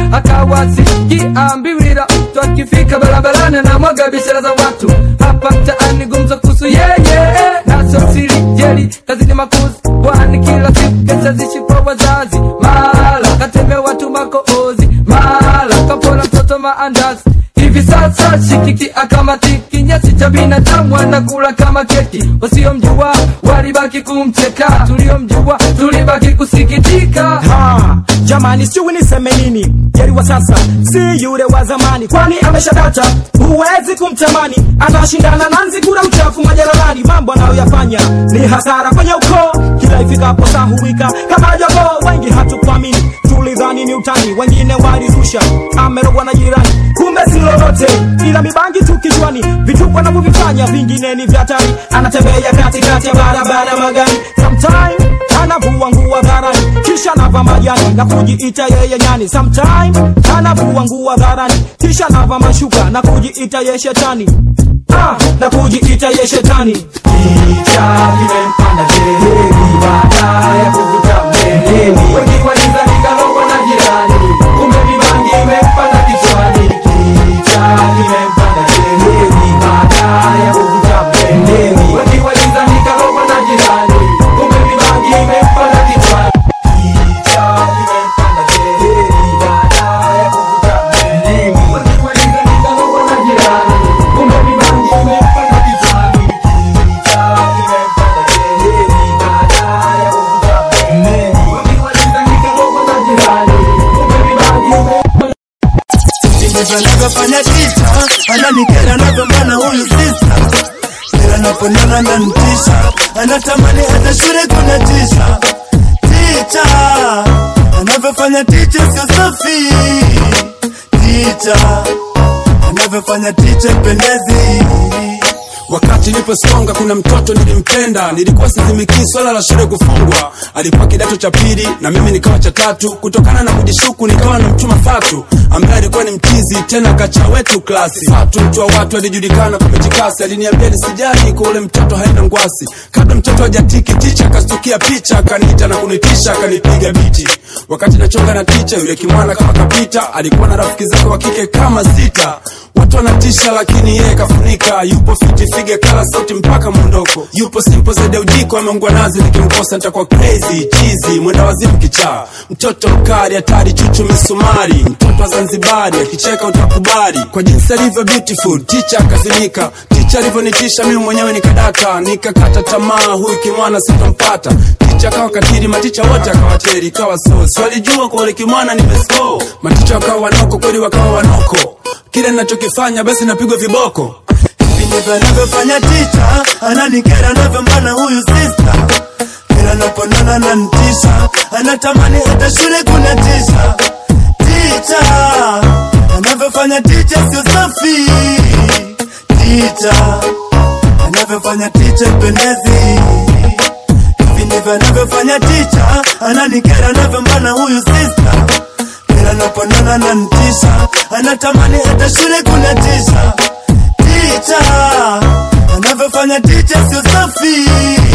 akawazikiambiwira mtu akifika barabarani na mwaga biashara za watu hapa mtaani gumzo kuhusu yeye naso siri jeli kazini makuzi kwani kila siku kesha zishi kwa wazazi mala kateme watu makoozi mala kapola mtoto maandazi hivi sasa shikiki akamatiki nyasi cha binadamu anakula kama keki wasiomjua walibaki kumcheka tuliomjua tulibaki kusikitika ha, jamani sijui niseme nini jeri wa sasa si yule wa zamani kwani ameshadata huwezi kumtamani anashindana na nzigura uchafu majalalani mambo anayoyafanya ni hasara kwenye ukoo kila ifikapo saa huwika kama jogoo wengi hatukuamini tulidhani ni utani wengine walirusha amerogwa na jirani kumbe si lolote ila mibangi tu kichwani vituko anavyovifanya vingine ni vya hatari anatembea katikati ya barabara magari sometime anavua nguo dharani kisha nava majani na kujiita yeye nyani sometime anavua nguo dharani kisha nava mashuka na kujiita ye shetani ah, na kujiita ye shetani kicha kimempanda dereni baada ya kuvuta mbeleni wengi walidhani karogwa na jirani kumbe mibangi imempanda kichwani kicha kimempanda dereni baada ya kuvuta mbeleni wengi walidhani karogwa na jirani kumbe mibangi imempanda kichwani kicha kimempanda dereni baada ya kuvuta mbeleni wengi walidhani karogwa na jirani kumbe mibangi imempanda kichwani kicha kimempanda dereni baada ya kuvuta mbeleni wengi walidhani karogwa na jirani kumbe mibangi imempanda ndivyo anavyofanya tita ananikera navyomana huyu sista kila naponiona nantisha anatamani hata shule kuna tisha ticha anavyofanya ticha sio safi ticha anavyofanya ticha pendezi wakati niliposonga kuna mtoto nilimpenda nilikuwa sizimikii swala la shule kufungwa alikuwa kidato cha pili na mimi nikawa cha tatu kutokana na kujishuku nikawa na mchuma fatu ambaye alikuwa ni mchizi tena kacha wetu klasi fatu mtu wa watu alijulikana kwa mejikasi aliniambia nisijali kwa ule mtoto haina ngwasi kabla mtoto hajatiki ticha akastukia picha akaniita na kunitisha akanipiga biti wakati nachonga na ticha yule kimwana kama kapita alikuwa na rafiki zake wa kike kama sita watu wanatisha lakini yeye kafunika yupo fiti fige kala sauti mpaka mwondoko yupo simpo zaidi ya ujiko ameungwa nazi nikimkosa nitakuwa crazy chizi mwenda wazimu kichaa mtoto mkali hatari chuchu misumari mtoto wa zanzibari akicheka utakubali kwa jinsi alivyo beautiful ticha akazimika ticha alivyonitisha mimi mwenyewe nikadata nikakata tamaa huyu kimwana sitampata ticha akawa katiri maticha wote akawateri ikawa so swalijua kwa ule kimwana nimesko maticha wakawa wanoko kweli wakawa wanoko kile ninachokifanya basi napigwa viboko ndivyo anavyofanya ticha ananikera navyombana huyu sista kila naponana nantisha anatamani hata shule kuna tisha ticha anavyofanya ticha sio safi ticha anavyofanya ticha pendezi hivi ndivyo anavyofanya ticha ananikera navyombana huyu sista kila naponana nantisha anatamani hata shule kuna tisha ticha anavyofanya ticha sio safi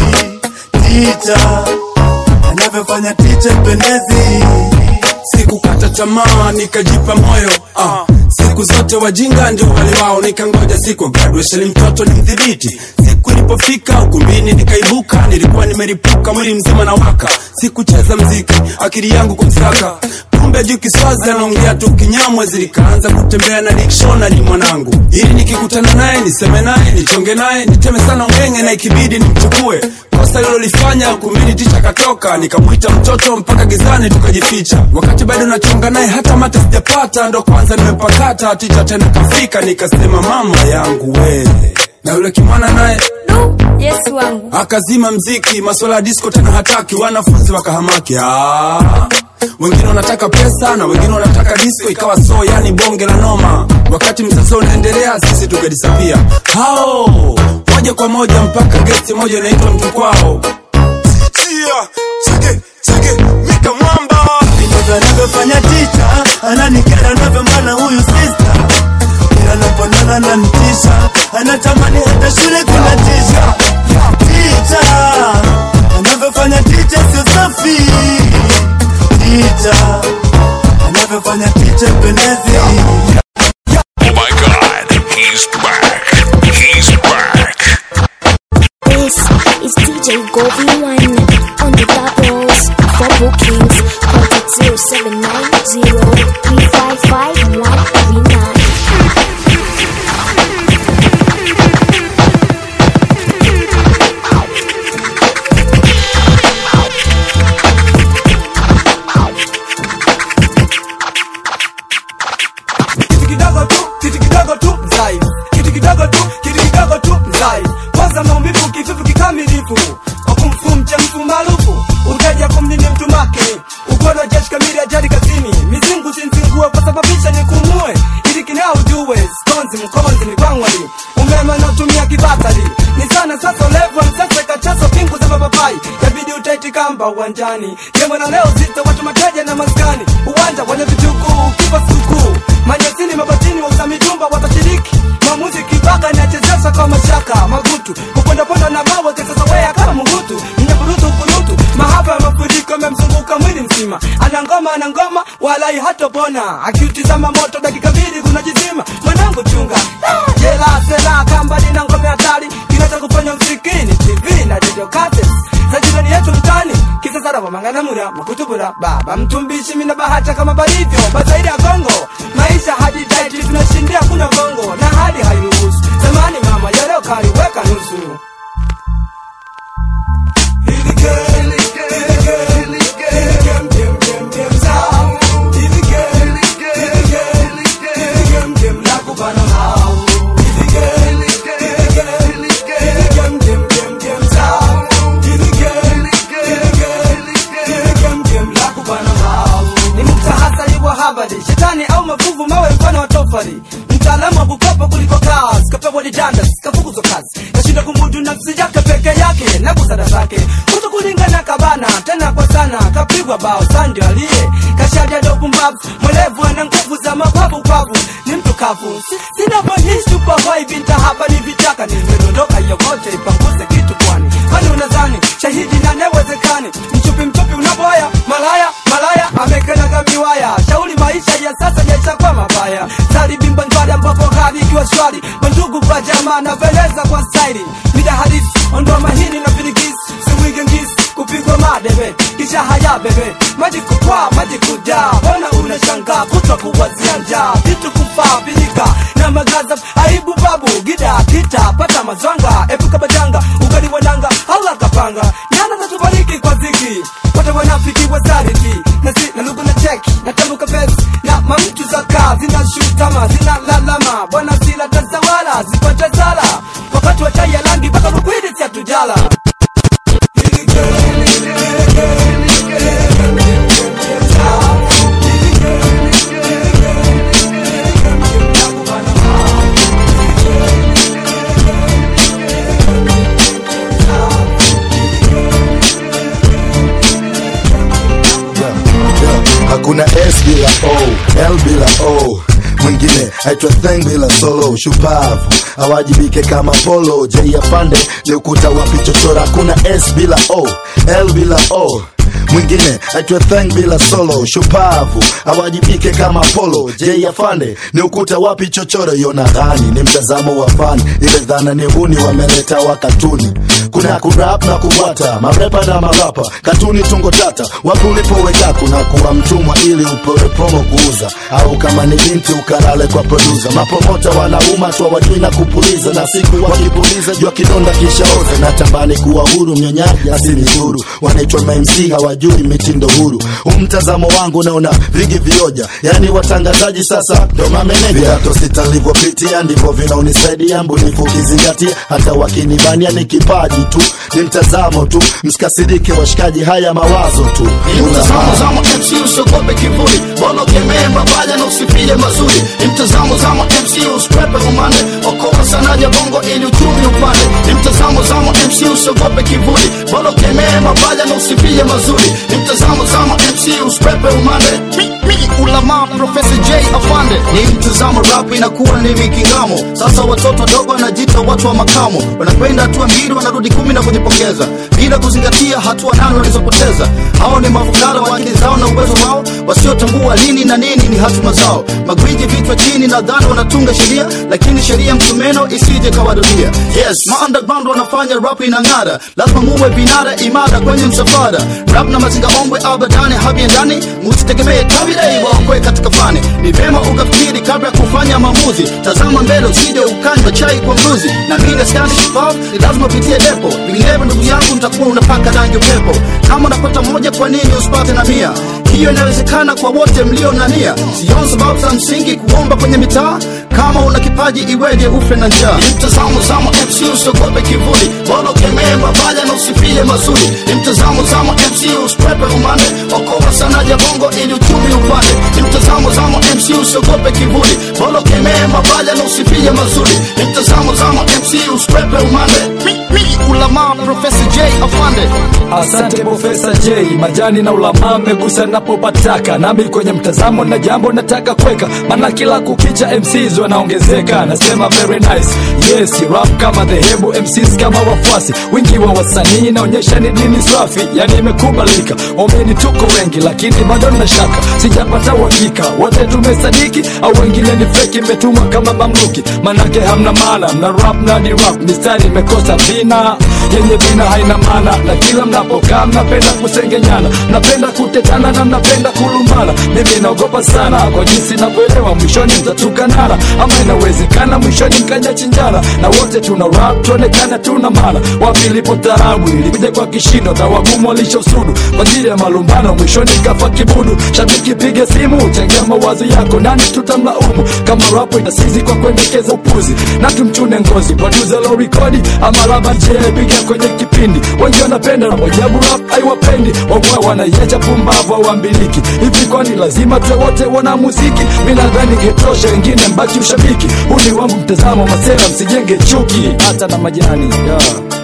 ticha anavyofanya ticha pendezi sikukata tamaa nikajipa moyo ah. siku zote wajinga ndio wale wao nikangoja siku ya graduation mtoto ni mdhibiti siku ilipofika ukumbini nikaibuka nilikuwa nimeripuka mwili mzima na waka sikucheza mziki akili yangu kumsaka kumbe juu kiswazi anaongea tu kinyamwe zilikaanza kutembea na dictionary mwanangu ili nikikutana naye niseme naye nichonge naye niteme sana ngenge na ikibidi nimchukue kosa lilolifanya kumbini ticha katoka nikamwita mtoto mpaka gizani tukajificha wakati bado nachonga naye hata mate sijapata ndo kwanza nimepakata ticha tena kafika nikasema mama yangu we na yule kimwana naye yesu wangu akazima mziki maswala ya disco tena hataki wanafunzi wakahamaki ah. wengine wanataka pesa na wengine wanataka disco ikawa so yani bonge la noma wakati msasa unaendelea sisi tukadisapia hao moja kwa moja mpaka gesti moja inaitwa mtu kwao Chia, cheke, cheke, Mika Mwamba. Ndivyo anavyofanya ticha, ananikera anavyomana huyu sista. Kila naponana na mtisha, anatamani hata shule kuna tisha. Ticha, anavyofanya ticha sio safi. Ticha, anavyofanya ticha pendezi. Oh my god, he's back. He's back. This is DJ Govi One on the doubles for bookings. Contact 0790 355 139. kitu kidogo tu kitu kidogo tu mzai kitu kidogo tu kitu kidogo tu mzai kwanza maumivu kifufu kikamilifu wakumfumche mtu maarufu uteja kumnini mtu makini ukono jeshi kamili ajali kazini mizingu sinzingue kwa sababisha nikumue ili kinao ujue skonzi mkonzi ni kwangwali umeme unaotumia kibatari ni sana sasa ulevu msasa kachaso pingu za mapapai yabidi utaiti kamba uwanjani jemwe na leo zito watu mateja na maskani uwanja wenye vitukuu kipa sikukuu manyasini mabatini wauza mijumba watashiriki maamuzi kibaka inachezesha kwa mashaka magutu kupondaponda na mawe kesasawea kama mungutu mnyaburutu kurutu mahaba ya mafuriko yamemzunguka mwili mzima ana ngoma ana ngoma walai hatopona akiutizama moto dakika mbili kunajizima mwanangu chunga Ah, jela sela kamba lina ngome hatari kinacha kufanya msikini tv na radio cassettes za jirani yetu mtani kisasara wamanganamura makutubura baba mtumbishi mina bahata kama balivyo bazaidi ya kongo maisha hadi daiti tunashindia kunywa gongo na hali hairuhusu zamani mama yareo kaliweka nusu ni mtahasari wa habari shetani au mavuvu mawe mfano wa tofari mtaalamu wa kukopa kuliko kazi kapewa didandas kafukuzwa kazi kashinda kumudu nafsi yake peke yake na busara zake kuto kulingana kabana tena kwa sana kapigwa bao sandio aliye kashaja ndo pumbavu mwelevu ana nguvu za mabavu kwavu ni mtu kavu Si- sina voice superhoi binta hapa ni vichaka nimedondoka yokote ipanguze kitu kwani kwani unadhani shahidi na newezekani mchupi mchupi unaboya malaya malaya amekanaga miwaya shauri maisha ya sasa yaisha kwa mabaya salibimba njwari ambapo hali ikiwa shwari mandugu kwa jamaa na veleza kwa staili mida halisi ondoa mahini na virigisi siwige ngisi kupigwa madebe kisha haya bebe maji kupaa maji kujaa bona unashangaa kutwa kuwazia njaa vitu kufaa vilika na magaza aibu babu gida kita pata mazwanga epuka majanga ugali wananga Allah kapanga nyana zatubariki kwa ziki wote wanafiki wasariki na si na lugu na cheki na tambuka pesi na mamtu za kaa zina shutama zina lalama bwana sila tazawala zipate sala wakati wa chai ya langi mpaka rukwidi si hatujala hakuna s bila o l bila o mwingine aitwa theng bila solo shupavu awajibike kama polo j afande ni ukuta wapi chochora hakuna s bila o l bila o mwingine aitwa theng bila solo shupavu awajibike kama polo j afande ni ukuta wapi chochoro yona ghani ni mtazamo wa fani ile dhana ni huni wameleta wa katuni kuna kurap na kubwata marepa na marapa katuni tungo tata wapi ulipoweka kuna kuwa mtumwa ili upewe promo kuuza au kama ni binti ukalale kwa produsa mapromota wanauma tu wajui na kupuliza na siku wakipuliza jua kidonda kishaoza na tambani kuwa huru mnyonyaji asinizuru wanaitwa mamc hawajui hawajui mitindo huru umtazamo wangu naona vingi vioja yani watangazaji sasa ndo mameneja viato sitalivyopitia ndivyo vinaonisaidia mbunifu ukizingatia hata wakinibania ni kipaji tu ni mtazamo tu msikasirike washikaji haya mawazo tu mtazamo zamo MC usiogope kivuli bolo kemee mabaya na usifie mazuri ni mtazamo zamo MC usikwepe umande okoa sanaja bongo ili uchumi upande ni mtazamo zamo MC usiogope kivuli bolo kemee mabaya na usifie mazuri ni mtazamo zamo MC usikwepe umande mi, mi, ulama profesa J afande ni mtazamo rap inakuwa ni mikingamo sasa watoto wadogo wanajita watu wa makamo wanakwenda hatua mbili wanarudi kumi na kujipongeza bila kuzingatia hatua nane walizopoteza hao ni mafukara wa akili zao na uwezo wao wasiotambua lini na nini ni hatima zao magwiji vichwa chini nadhani wanatunga sheria lakini sheria msumeno isije kawarudia yes ma underground wanafanya rap inang'ara lazima muwe vinara imara kwenye msafara rap na mazinga ombwe abadani habiendani musitegemee kabilei waokwe katika fani ni vema ukafikiri kabla ya kufanya maamuzi tazama mbele usije ukanywa chai kwa mbuzi na mimi skani shupavu ni lazima upitie depo vinginevyo ndugu yangu mtakuwa unapaka rangi upepo kama unapata moja kwa nini usipate na mia hiyo inawezekana kwa wote mlio na nia sioni sababu za msingi kuomba kwenye mitaa kama una kipaji iweje ufe na njaa ni mtazamo zamo mc usiogope kivuli bolo kemee mabaya na usifie mazuri ni mtazamo zamo mc usikwepe umande okoa sanaja bongo ili uchumi upande ni mtazamo zamo mc usiogope kivuli bolo kemee mabaya na usifie mazuri ni mtazamo zamo mc usikwepe umande mi, mi, ulama profesa j afande Asante Profesa J, majani na ulama megusa napopataka, nami kwenye mtazamo na jambo nataka kweka, maana kila kukicha MCs wanaongezeka. Nasema very nice, yes rap kama dhehebu, MCs kama wafuasi, wingi wa wasanii naonyesha ni dini safi, yani imekubalika. Omeni tuko wengi, lakini bado na shaka, sijapata uhakika wote tumesadiki au wengine ni feki, metumwa kama mamluki, manake hamna maana, mna rap na ni rap, mistari imekosa vina yenye vina haina maana, na kila mnapokaa mnapenda kusengenyana, mnapenda kutetana na mnapenda kulumbana. Mimi naogopa sana kwa jinsi navyoelewa, mwishoni mtatukanana, ama inawezekana mwishoni mkaja chinjana, na wote tuna rap tuonekana tuna maana. Wapi ilipo tarabu ilikuja kwa kishindo, na wagumu walishosudu kwa ajili ya malumbano, mwishoni kafa kibudu. Shabiki piga simu, changia mawazo yako, nani tutamlaumu kama rapo inasizi kwa kuendekeza upuzi, na tumchune ngozi producer lo rekodi ama laba je piga kwenye kipindi wengi wanapenda mojabu rap haiwapendi wangwa wanaiacha pumbavu au ambiliki hivi kwani lazima tuwe wote wana muziki mi nadhani getosha wengine mbaki ushabiki huu ni wangu mtazamo masera msijenge chuki hata na majani yeah.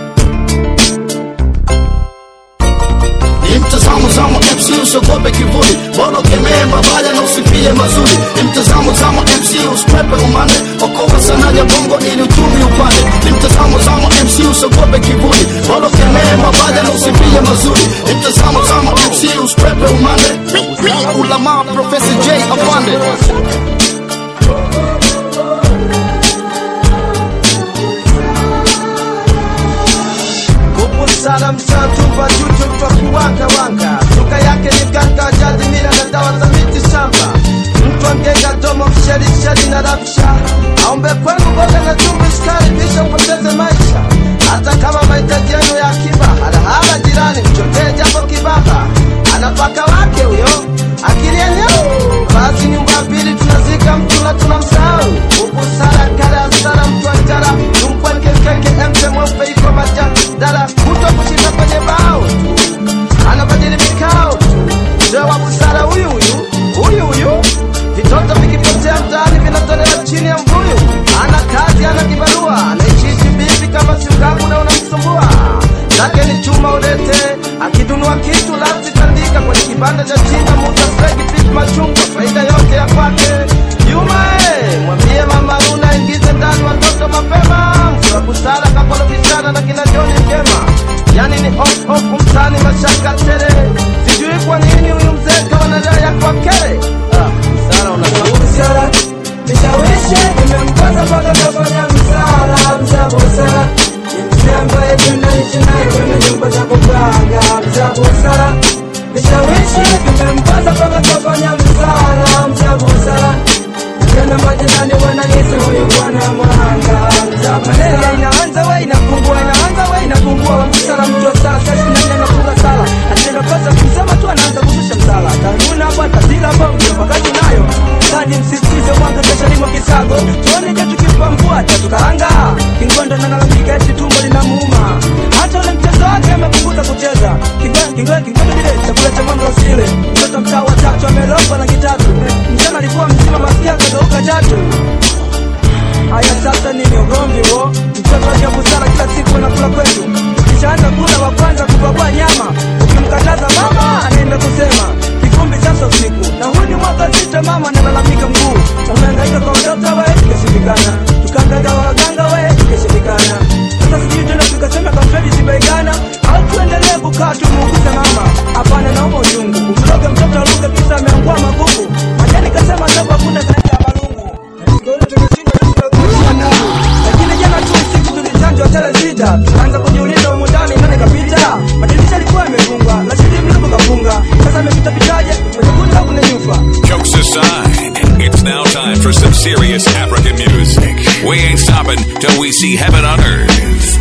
ni mtazamo zamo mc usiogope kivuli bolo kemee mabaya na usifie mazuri ni mtazamo zamo mc usikwepe umande okoa sanaja bongo ili uchumi upande ni mtazamo zamo mc usiogope kivuli bolo kemee mabaya na usifie mazuri ni mtazamo zamo mc usikwepe umande mi, mi, ulama profesa j afande sana mshatupa chucho twa kuwanga wanga lugha yake ni ganga jadi mila na dawa za miti shamba mtu angega domo msherisheri na rabsha aombe kwenu boga na chumvi sukari kisha upoteze maisha hata kama mahitaji yenu ya akiba halahala jirani mchotee jambo kibaba anapaka wake huyo akili yenyewe basi nyumba pili tunazika mtu na tunamsahau ubusara kale asara mtu ajara tumpwenkekeke emte mweupe iko majadala kuto kushinda kwenye bao tu anabadili vikao tu mzee wa busara huyu huyu kila bongo wakati nayo Sadi msisitize mwanzo kesho limo kisago tuone je tukipambua tatukaanga kingondo nalalamika eti tumbo linamuuma hata ule mchezo wake amepunguza kucheza kingondo kingondo vile chakula cha mambo usile mtoto mtaa wa tatu amelogwa na kitatu mchana alikuwa mzima masikia kageuka chatu Haya sasa nini ugomvi wo? Mtoto wake busara kila siku anakula kwetu. Kishaanza kula wa kwanza kupakua nyama. Ukimkataza mama anaenda kusema kivumbi sasa usiku. Na huu ni mwaka sita mama analalamika mguu. Tumehangaika kwa mtoto we ikashindikana. Tukahangaika kwa waganga we ikashindikana. Sasa sijui tena tukasema kampeni zimeigana au tuendelee kukaa tumuuguze mama. Hapana naomba uchungu. Umloge mtoto aluke kisa ameangua magugu. Majani kasema ndogo hakuna zaidi ya malungu. Ndio tumeshindwa lakini jana tu usiku tulichanjwa tele sita tukaanza kujiuliza humu ndani nani kapita madirisha alikuwa yamefungwa lakini mlango kafunga sasa amepita pitaje kwenye kundi au kwenye nyufa Jokes aside, it's now time for some serious African music. We ain't stopping till we see heaven on earth.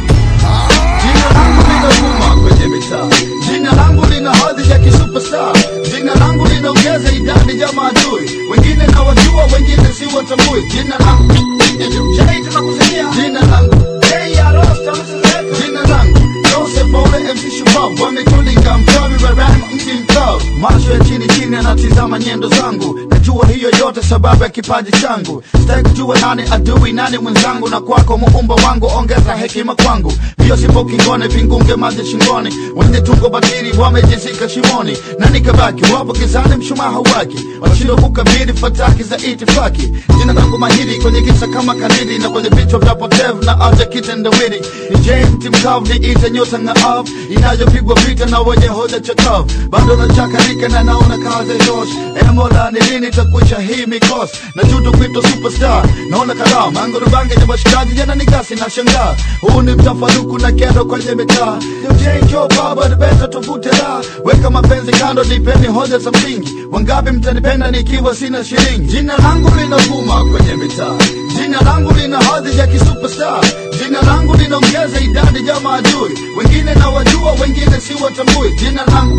Jina langu linavuma kwenye mitaa, jina langu lina hadhi ya kisuperstar, jina langu linaongeza idadi ya maadui, wengine nawajua, wengine si watambui. Jina langu Jay tunakusikia, jina langu Hey ya Rosta msizeka, jina langu Joseph Ole MC Shupavu, wametulinga mchawi wa rhyme mti mkavu, macho ya chini chini anatizama nyendo zangu, najua hiyo yote sababu ya kipaji changu, sitaki kujua nani adui nani mwenzangu, na kwako muumba wangu, ongeza hekima kwangu, mbio sipo kingone, vingunge maji shingoni, wenye tungo batili wamejizika shimoni, na nikabaki wapo kizani, mshumaa hauwaki, wanashindwa kukabili fataki za itifaki. Jina langu mahiri kwenye kisa kama kanidi, na kwenye vichwa vya potevu na aja kitendawili, ni James mkavu, ni ite nyota ng'aavu, inayopigwa vita na wenye hoja chakavu, bado nachakarika na naona kazi josh, e Mola ni lini takwisha hii mikosi, na juto kuitwa superstar, naona kalamu mangoro bange ya washikaji jana ni gasi na shangaa, huu ni mtafaruku na kero kwenye mitaa, DJ Joe baba ni beta tuvute la, weka mapenzi kando, nipeni hoja za msingi, wangapi mtanipenda nikiwa sina shilingi, jina langu linavuma kwenye mitaa, jina langu lina hadhi ya kisuperstar, jina langu linaongeza idadi ya maadui, wengine nawajua, wengine si watambui, jina langu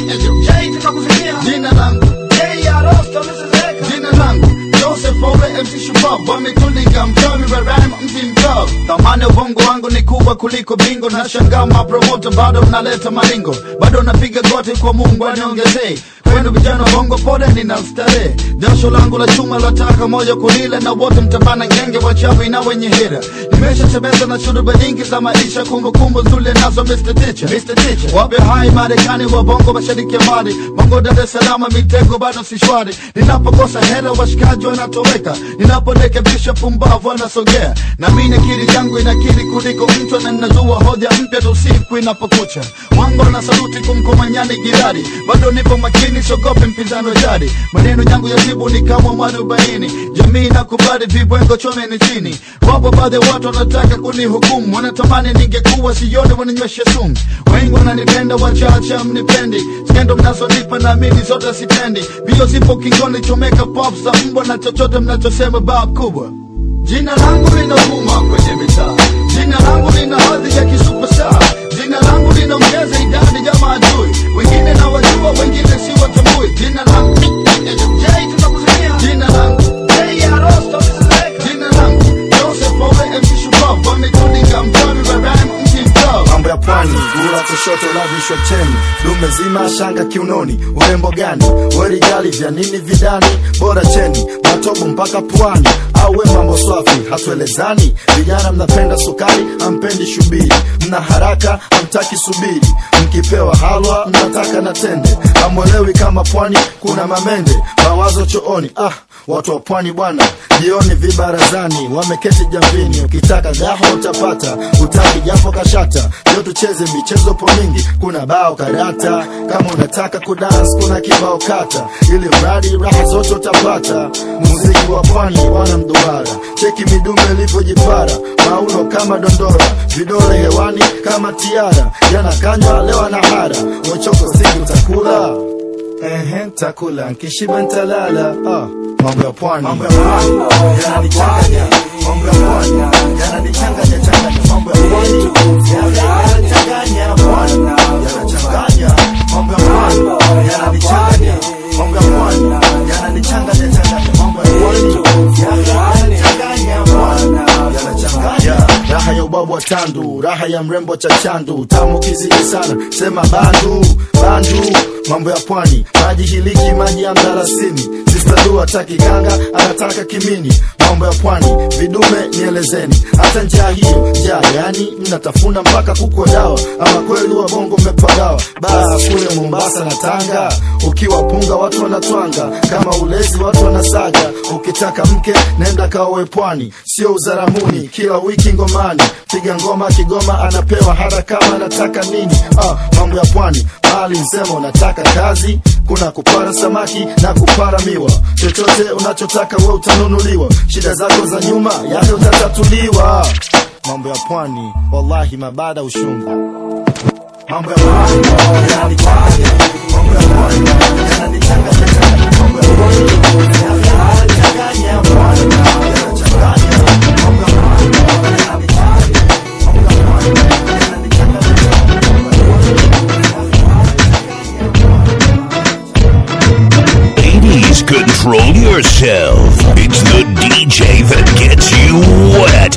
Jay tunakusikia, jina langu Jay ya Rosta msizeka, jina langu Joseph Ole MC Shupavu, wametulinga mchawi wa rhyme mti mkavu, thamani ya ubongo wangu ni kubwa kuliko bingo, na shangaa mapromoto bado mnaleta maringo, bado napiga goti kwa Mungu aniongezee kwenu vijana wa bongo, pole nina starehe, jasho langu la chuma lataka moja kulila, na wote mtabana ngenge wachawi na wenye hira. Nimeshasemeza na shuruba nyingi za maisha, kumbukumbu nzuri nazo Mr. Teacher, Mr. Teacher. Wape hai Marekani wa bongo mashariki ya mbali, bongo Dar es Salaam mitego bado si shwari. Ninapokosa hela washikaji wanatoweka, ninaporekebisha pumbavu wanasogea, na mimi akili yangu inakili kuliko mtu, na ninazua hoja mpya tu siku inapokucha. Wango na saluti kumkomanyani girari, bado nipo makini, sogope mpinzani wa jadi. Maneno yangu ya jibu ni kama mwarobaini, jamii nakubali vibwengo chomeni chini. Wapo baadhi ya watu wanataka kunihukumu, wanatamani ningekuwa sione, wananywesha sumu. Wengi wananipenda, wachache mnipendi, skendo mnazonipa naamini zote sitendi. Bio zipo kingoni, chomeka pop za mbwa na chochote mnachosema bab kubwa. Jina langu linavuma kwenye mitaa, jina langu lina hadhi ya kisuperstar, jina langu linaongeza idadi ya maadui, wengine nawajua, wengine si watambui. Jina langu Jay, tunakusikia jina langu Jay ya Rosta, msizeka. jina langu Joseph Ole MC Shupavu, wametulinga mchawi wa rhyme mti mkavu. mambo ya pwani gula kushoto lavishwa cheni dume zima shanga kiunoni urembo gani werigali vya nini vidani bora cheni matobo mpaka pwani auwe mambo swafi hatuelezani vijana mnapenda sukari ampendi shubiri mna haraka amtaki subiri mkipewa halwa mnataka na tende amwelewi kama pwani kuna mamende mawazo chooni ah watu wa pwani bwana jioni vibarazani wameketi jamvini ukitaka gaho utapata utaki japo kashata leo tucheze michezo po mingi kuna bao karata kama unataka kudans kuna kibao kata ili mradi raha zote utapata muziki wa pwani wana mduara cheki midume ilivyojipara mauno kama dondora vidole hewani kama tiara yanakanywa leo na hara wechoko sigi utakula Ehe, takula nkishiba ntalala ah, mambo ya pwani mambo ya pwani yananichanganya mambo ya pwani yananichanganya changanya mambo ya pwani yanachanganya pwani yanachanganya mambo ya pwani yananichanganya mambo ya pwani yananichanganya changanya mambo ya pwani yanachanganya bwana yanachanganya raha ya ubabu wa tandu raha ya mrembo cha chandu tamu kizidi sana sema bandu bandu mambo ya pwani maji hiliki maji ya mdarasini sistadu hataki ganga anataka kimini mambo ya pwani vidume nielezeni hata njaa hiyo njaa yani mnatafuna mpaka kuko dawa ama kweli wa bongo mmepagawa baa kule mombasa na tanga ukiwa punga watu wanatwanga kama ulezi watu wanasaga ukitaka mke nenda kaowe pwani sio uzaramuni kila wiki ngomani piga ngoma kigoma anapewa hata kama anataka nini ah, mambo ya pwani mali msema unataka kazi kuna kupara samaki na kupara miwa chochote unachotaka we utanunuliwa shida zako za nyuma yale utatatuliwa mambo ya pwani wallahi mabada ushungu mambo ya pwani yananichanganya mambo ya pwani yananichanganya mambo ya pwani yananichanganya pwani yanachanganya mambo ya pwani Ladies, control yourself. It's the DJ that gets you wet.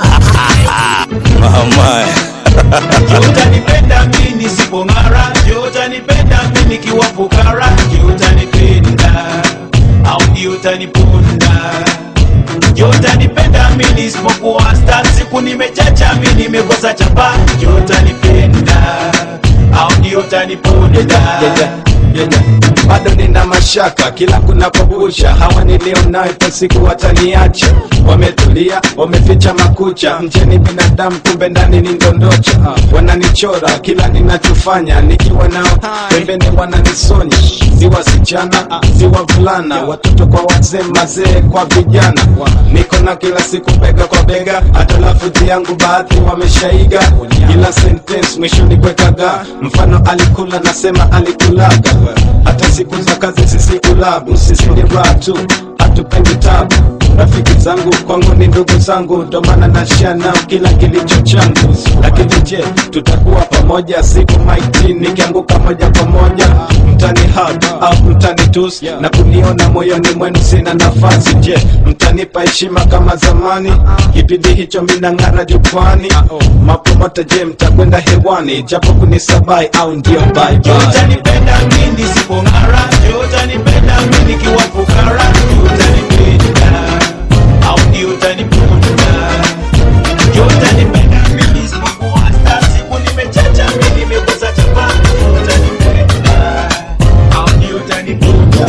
Mama. utanipenda mi nisipong'ara ndio utanipenda mi nikiwa fukara ndio utanipenda au ndio utaniponda ndio utanipenda mi nisipokuwa sta siku nimechacha mi nimekosa chapa ndio utanipenda au ndio utaniponda bado nina mashaka kila kunapobusha hawa nilionayo kwa siku wataniacha wametulia wameficha makucha mjeni binadamu kumbe ndani ni ndondocha wananichora kila ninachofanya nikiwa nao pembeni wananisonya si wasichana si wavulana watoto kwa wazee mazee kwa vijana niko na kila siku bega kwa bega hata lafudhi yangu baadhi wameshaiga kila sentence mwishoni kwekaga mfano alikula nasema alikulaga hata siku za kazi sisi kulabu sisi ni ratu hatupendi tabu rafiki zangu kwangu ni ndugu zangu ndo maana nashia nao kila kilicho changu lakini je tutakuwa pamoja siku maiti nikianguka moja kwa moja mtani hug au mtani tus na kuniona moyoni mwenu sina nafasi je mtanipa heshima kama zamani kipindi hicho minang'ara jukwani mapomota je mtakwenda hewani japo kunisabai au ndio bye ndio bye utanipenda mi nisipong'ara ndio utanipenda mi nikiwa fukara ndio utanipenda au ndio utaniponda ndio utanipenda mi nisipokuwa sta siku nimechacha mi nimekosa chapa ndio utanipenda au ndio utaniponda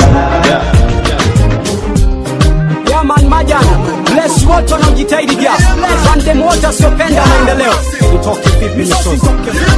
Yaman majana bless wote wanaojitahidi ja randem wote wasiopenda maendeleo utoke vipi misozi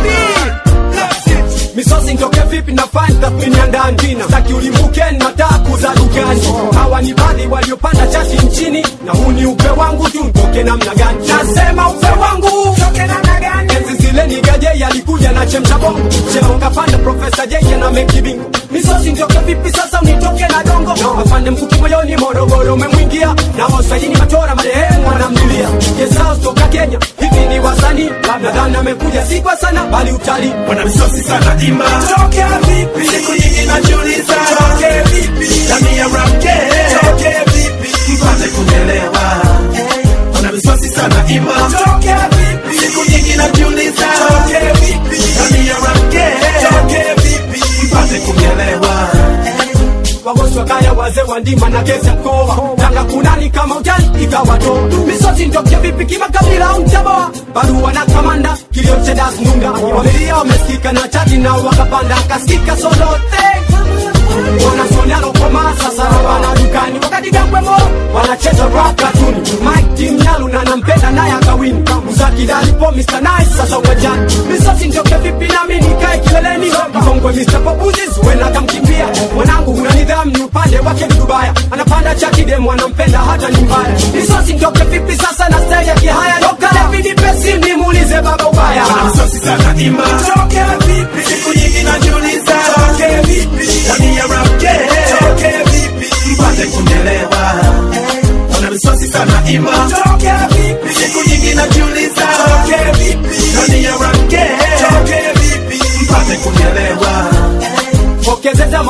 misozi ntoke vipi na fani tathmini ya ndani staki ulimbuke nataka kuza dukani hawa ni baadhi waliopanda chati nchini na huu ni upe wangu tu ntoke namna gani nasema upe wangu enzi zile ni gaje alikuja na chemsha bongo cheo kapanda profesa jeje na mekibingo misozi ntoke vipi sasa unitoke na dongo afande mkuki moyoni morogoro umemwingia na wasaini matora marehemu wanamlilia kesao toka kenya hivi ni wasanii labda dhani amekuja si kwa sana bali utalii wana misosi sana imba toke vipi siku nyingi najiuliza toke vipi jamii ya ramke toke vipi mpate kunielewa wana misosi sana imba toke vipi siku nyingi najiuliza toke vipi jamii ya ramke toke vipi mpate kunielewa wagosi wakaya wazee wa ndima na kesi ya mkoa tanga kunani kama ujani ikawato misosi ntoke vipi kimakabila au mtaboa barua na kamanda kilio cha das nunda wamelia wamesikika na chati nao wakapanda akasikika solote wanasonialokoma sasa rawana dukani wakati gambwemo wanacheza rap katuni mike timnyalu na nampenda naye akawini uzakidalipo mr nice sasa uwanjani misosi ntoke vipi nami nikae kileleni mkongwe mr popuzi zuena kamkimbia mwanangu huna nidhamu ni upande wake ni dubaya anapanda chakidemu anampenda hata ni mbaya misosi ntoke vipi sasa na style ya kihaya dokalevidi nimuulize baba ubaya wana misosi sana imba toke vipi siku nyingi najiuliza toke vipi jamii ya ramke toke vipi mpate kunielewa wana misosi sana imba toke vipi siku nyingi najiuliza toke vipi jamii ya ramke toke vipi mpate kunielewa pokezeza mapigia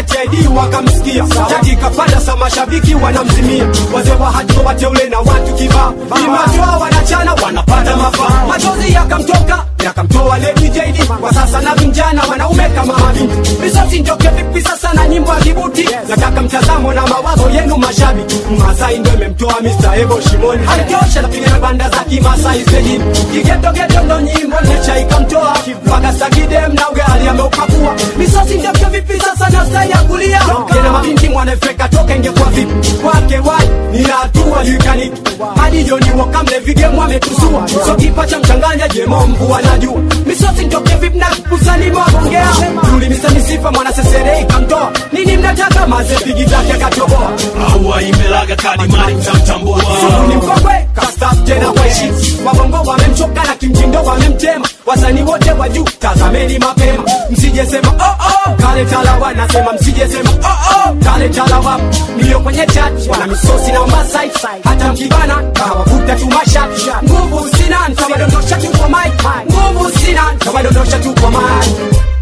TID wakamsikia jadi kapanda sa mashabiki wanamzimia wazee wa hatua wateule na watu kibaa imatoa wanachana wanapata mafaa machozi yakamtoka yakamtoa Lady JD kwa sasa na vijana wanaume kama mabinti risasi ndoke vipi sasa na nyimbo ya kibuti nataka mtazamo na mawazo yenu mashabiki Masai ndio imemtoa Mr. Ebo shimoni haitosha napiga na banda za kimasai stejini kigetogeto ndo nyimbo necha ikamtoa mpaka sagidem na ugali ameupakua risasi ndoke vipi sasa na stai ya kulia tena mabinti mwanafeka toka ingekuwa vipi kwake wai nina hatua juikaniki hadi joni wakamle vigemu ametusua so kipa cha mchanganya jemo mvua najua misosi ntoke vipi na kusani mwagongea tulimisa misifa mwana sesere ikamtoa nini mnataka maze pigi zake akatoboa aua imelaga kadi mali mtamtambua Sugu ni mkongwe kastaf tena waishi wabongo wamemchoka na kimtindo wamemtema wasanii wote wa juu tazameni mapema msijesema oh, oh, kale talawa nasema msijesema oh, oh, kale talawa nilio kwenye chat wana misosi na masai hata mkibana kawavuta tu mashati nguvu sina ntawadondosha tu kwa mic nguvu sina ntawadondosha tu kwa mic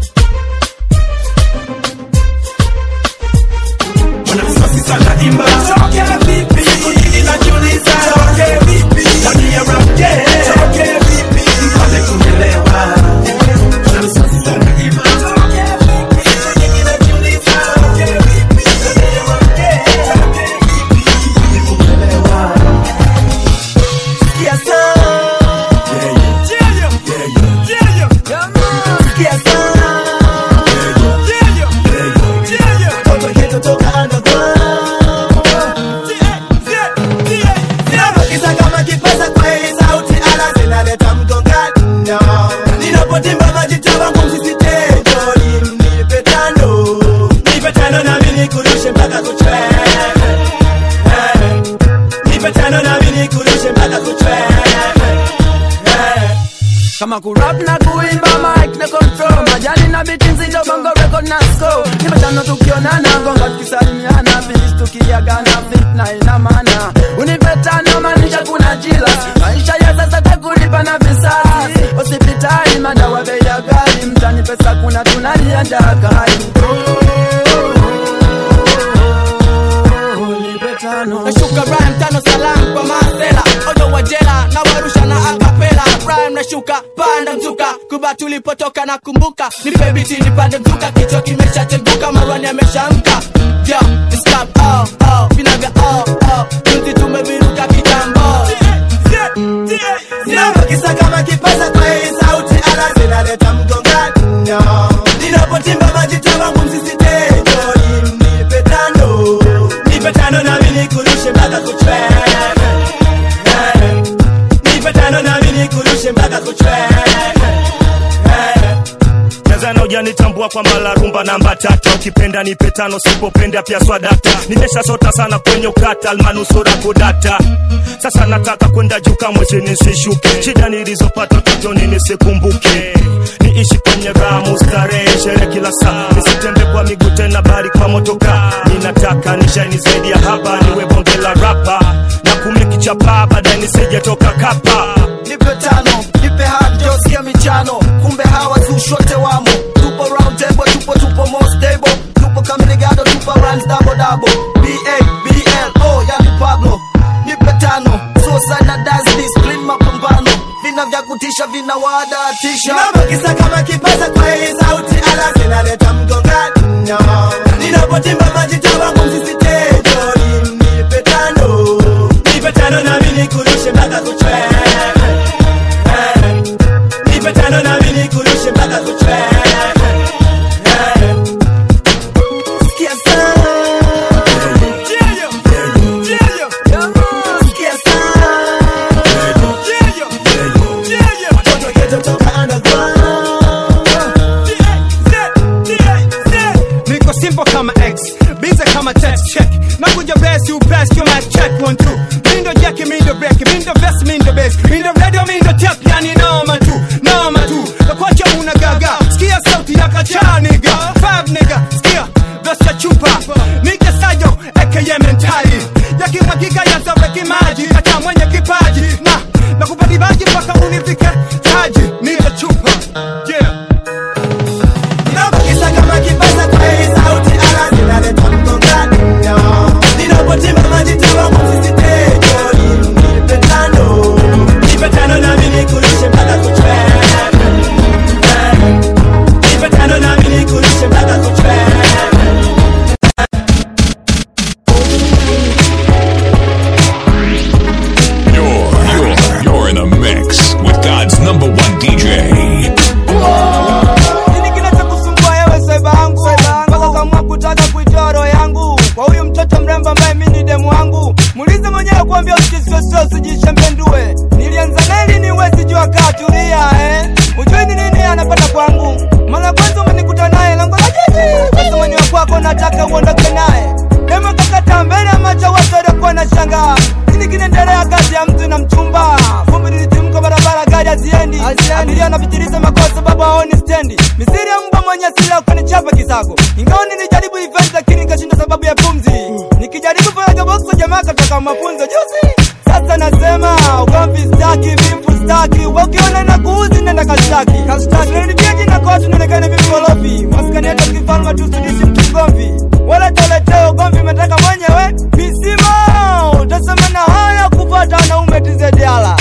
wanamsasi sana imba toke vipi siku nyingi najiuliza toke vipi tabia ramke toke vipi mpate kunielewa wanamsasi sana imba toke vipi siku nyingi najiuliza toke vipi tabia ramke toke vipi mpate kunielewa Sikia sana. Sikia sana. Mtoto ghetto toka underground. Ninapokiza kama kipasa kwa hii sauti ala zinaleta mgongano. Ninapotimba majita wangu msisitejo nipe tano. Nipe tano nami nikurushe mpaka kuchwe. Eh. Nipe tano nami nikurushe mpaka kuchwe. Eh. kama kurap na kuimba mic na control majani na biti nzito bongo record na score nimetano tukionana gonga tukisalimiana finish tukiagana fit na ina maana unipetano maanisha kuna jila maisha ya sasa takulipa na visasi hospitali madawa bei ya ghali mtani pesa kuna tunalia njaa kali nashuka rhyme tano salam kwa masela ojo wajela na warusha na akapela rhyme nashuka panda mzuka kuba tulipotoka na kumbuka nipe biti nipande mzuka kichwa kimeshacheguka marwani ameshamka yo it's club oh oh vinaga oh oh juzi tumeviruka kitambo Ninapokiza kama kipasa kwa hii sauti ala zinaleta mgongano. Ninapotimba majita wangu msisitejo nipe tano. Nipe tano nami nikurushe mpaka kuchwe. Eh. Nipe tano nami nikurushe mpaka kuchwe. Eh. Tanzania hujanitambua kwamba la rumba namba tatu ukipenda nipe tano sipopenda pia swadata nimesha sota sana kwenye ukata almanusura kudata sasa nataka kwenda juu kamwe chini nisishuke shida nilizopata utotoni nisikumbuke niishi kwenye ramu starehe shere kila saa nisitembe kwa miguu tena bali kwa motoka ninataka nishaini zaidi ya hapa niwe bonge la rapa na kumiliki chapa baadaye nisijetoka kapa nipe tano nipe hajo sikia michano kumbe hawa zushote wamo tupo round table tupo tupo more stable tupo kamirigado tupo runs double double ba bl o yani pablo nipe tano suicide na dance discipline mapambano vina vya kutisha vina wadatisha nabakisa kama kipasa kwa hii sauti ala zinaleta mgongano ninapotimba majita wangu msisitejo nipe tano nipe tano nami nikurushe mpaka kuchwe Eh. nipe tano nami nikurushe mpaka kuchwe Eh. Sikia sana. Sikia sana. Watoto ghetto toka underground. niko simple kama x bize kama text check nakuja besi upesi kama check one two mindo jeki mindo break mindo vest mindo bass mindo radio mindo tap yani noma tu noma tu nakwacha una gaga sikia sauti ya kacha nigga five nigga sikia vesta chupa nike sayo aka mentali yakimwagika yazaweki maji acha mwenye kipaji na nakupa dibaji mpaka unifike taji nike chupa yeah Nabakisa kama kipasa kwa hii sauti ala nakwambia usisweswe usijishembendue nilianza neli niwezi jua katulia eh. ujui ni nini anapata kwangu mara kwanza umenikuta naye lango la jiji kasamani wa kwako nataka uondoke naye dema kakata mbele ya macho watu waliokuwa na shangaa nini kinaendelea kati ya mtu na mchumba vumbi lilitimka barabara gari haziendi abiria anapitiliza makosa baba aoni stendi misiri ya mbwa mwenye asili kunichapa kisago ingawa nilijaribu event lakini nikashinda sababu ya pumzi nikijaribu fanya boxo jamaa kataka mafunzo juzi sasa nasema ugomvi staki vimfu staki we ukiona na kuuzi nenda kashtaki kashtaki jina kotu nionekane vimkorofi maskani yetu kifalma tusidishi mtu mgomvi wala toleteo ugomvi umetaka mwenyewe misima utasema na haya kupata wanaume tizediala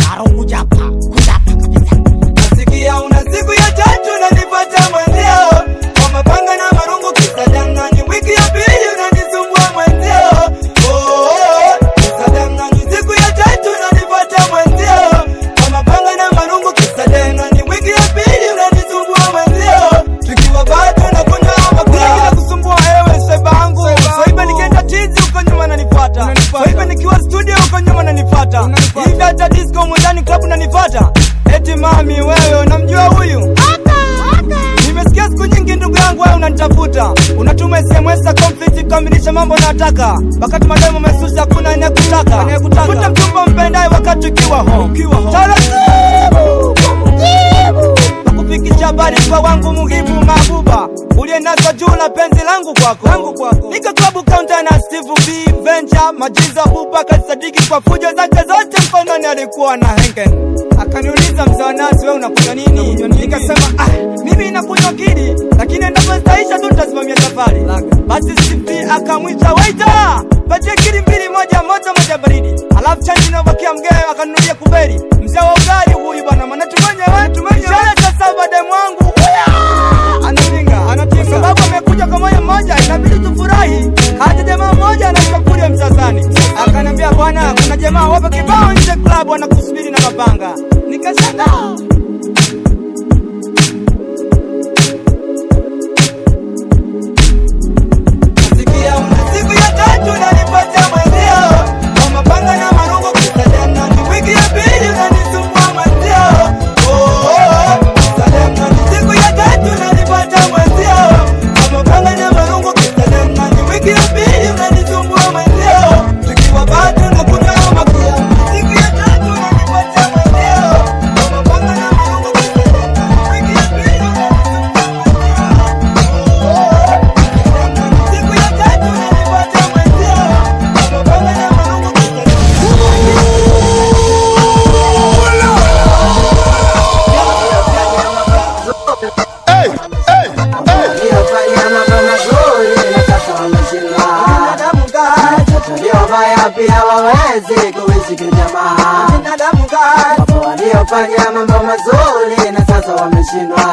nasikia una siku ya tatu nanipata mwenzio kwa mapanga na marungu kisadangani wiki ya pili unanisumbua mwenzio Oh, oh, kisadangani siku ya tatu nanipata mwenzio kwa mapanga na marungu kisadangani wiki ya pili unanisumbua mwenzio tukiwa bado na kunywa makula kila kusumbua ewe sebangu swaiba nikienda tizi huko nyuma nanipata swaiba nikiwa studio huko nyuma nanipata hivi hata disco mundani club nanipata eti mami wewe unamjua huyu nimesikia siku nyingi ndugu yangu wewe unanitafuta unatuma sms za conflict kukamilisha mambo nataka wakati mademo mesusi hakuna anayekutaka futa mchumba mpendaye wakati ukiwa ho taratibu nakufikisha habari kwa wangu muhibu mabuba ulienaswa juu la penzi langu kwako nika klabu kaunta na steve b venture majiza buba kasadiki kwa fujo zake zote mkononi alikuwa na hengen akaniuliza mzawanasi we unakunywa nini nikasema ah, mimi nakunywa kili lakini endapo zitaisha tu tasimamia safari basi steve akamwita waita patie kili mbili moja moto moja baridi alafu chanji inaobakia mgee akanunulia kuberi mzee wa ugali huyu bwana maana tumenyewe ishara za saba demu wangu anapinga anatinga sababu amekuja kwa moyo mmoja inabidi tufurahi hata jamaa mmoja anashakulia msasani akaniambia bwana kuna jamaa wapo kibao nje club wanakusubiri na mapanga nikashangaa Nasikia una siku ya tatu unanipata mwenzio kwa mapanga na marungu kisadana ni wiki ya pili unanisumbua mwenzio Oh, oh, oh, kisadana ni siku ya tatu unanipata mwenzio kwa mapanga na marungu kisadana ni wiki ya pili unanisumbua mwenzio tukiwa bado na kunywa makia siku ya tatu unanipata mwenzio kwa mapanga na marungu kisadana ni wiki ya pili Waliofanya mambo mazuri na sasa wameshindwa. Waliofanya pia wawezi kuishi kijamaa. Wapo waliofanya mambo mazuri na sasa wameshindwa.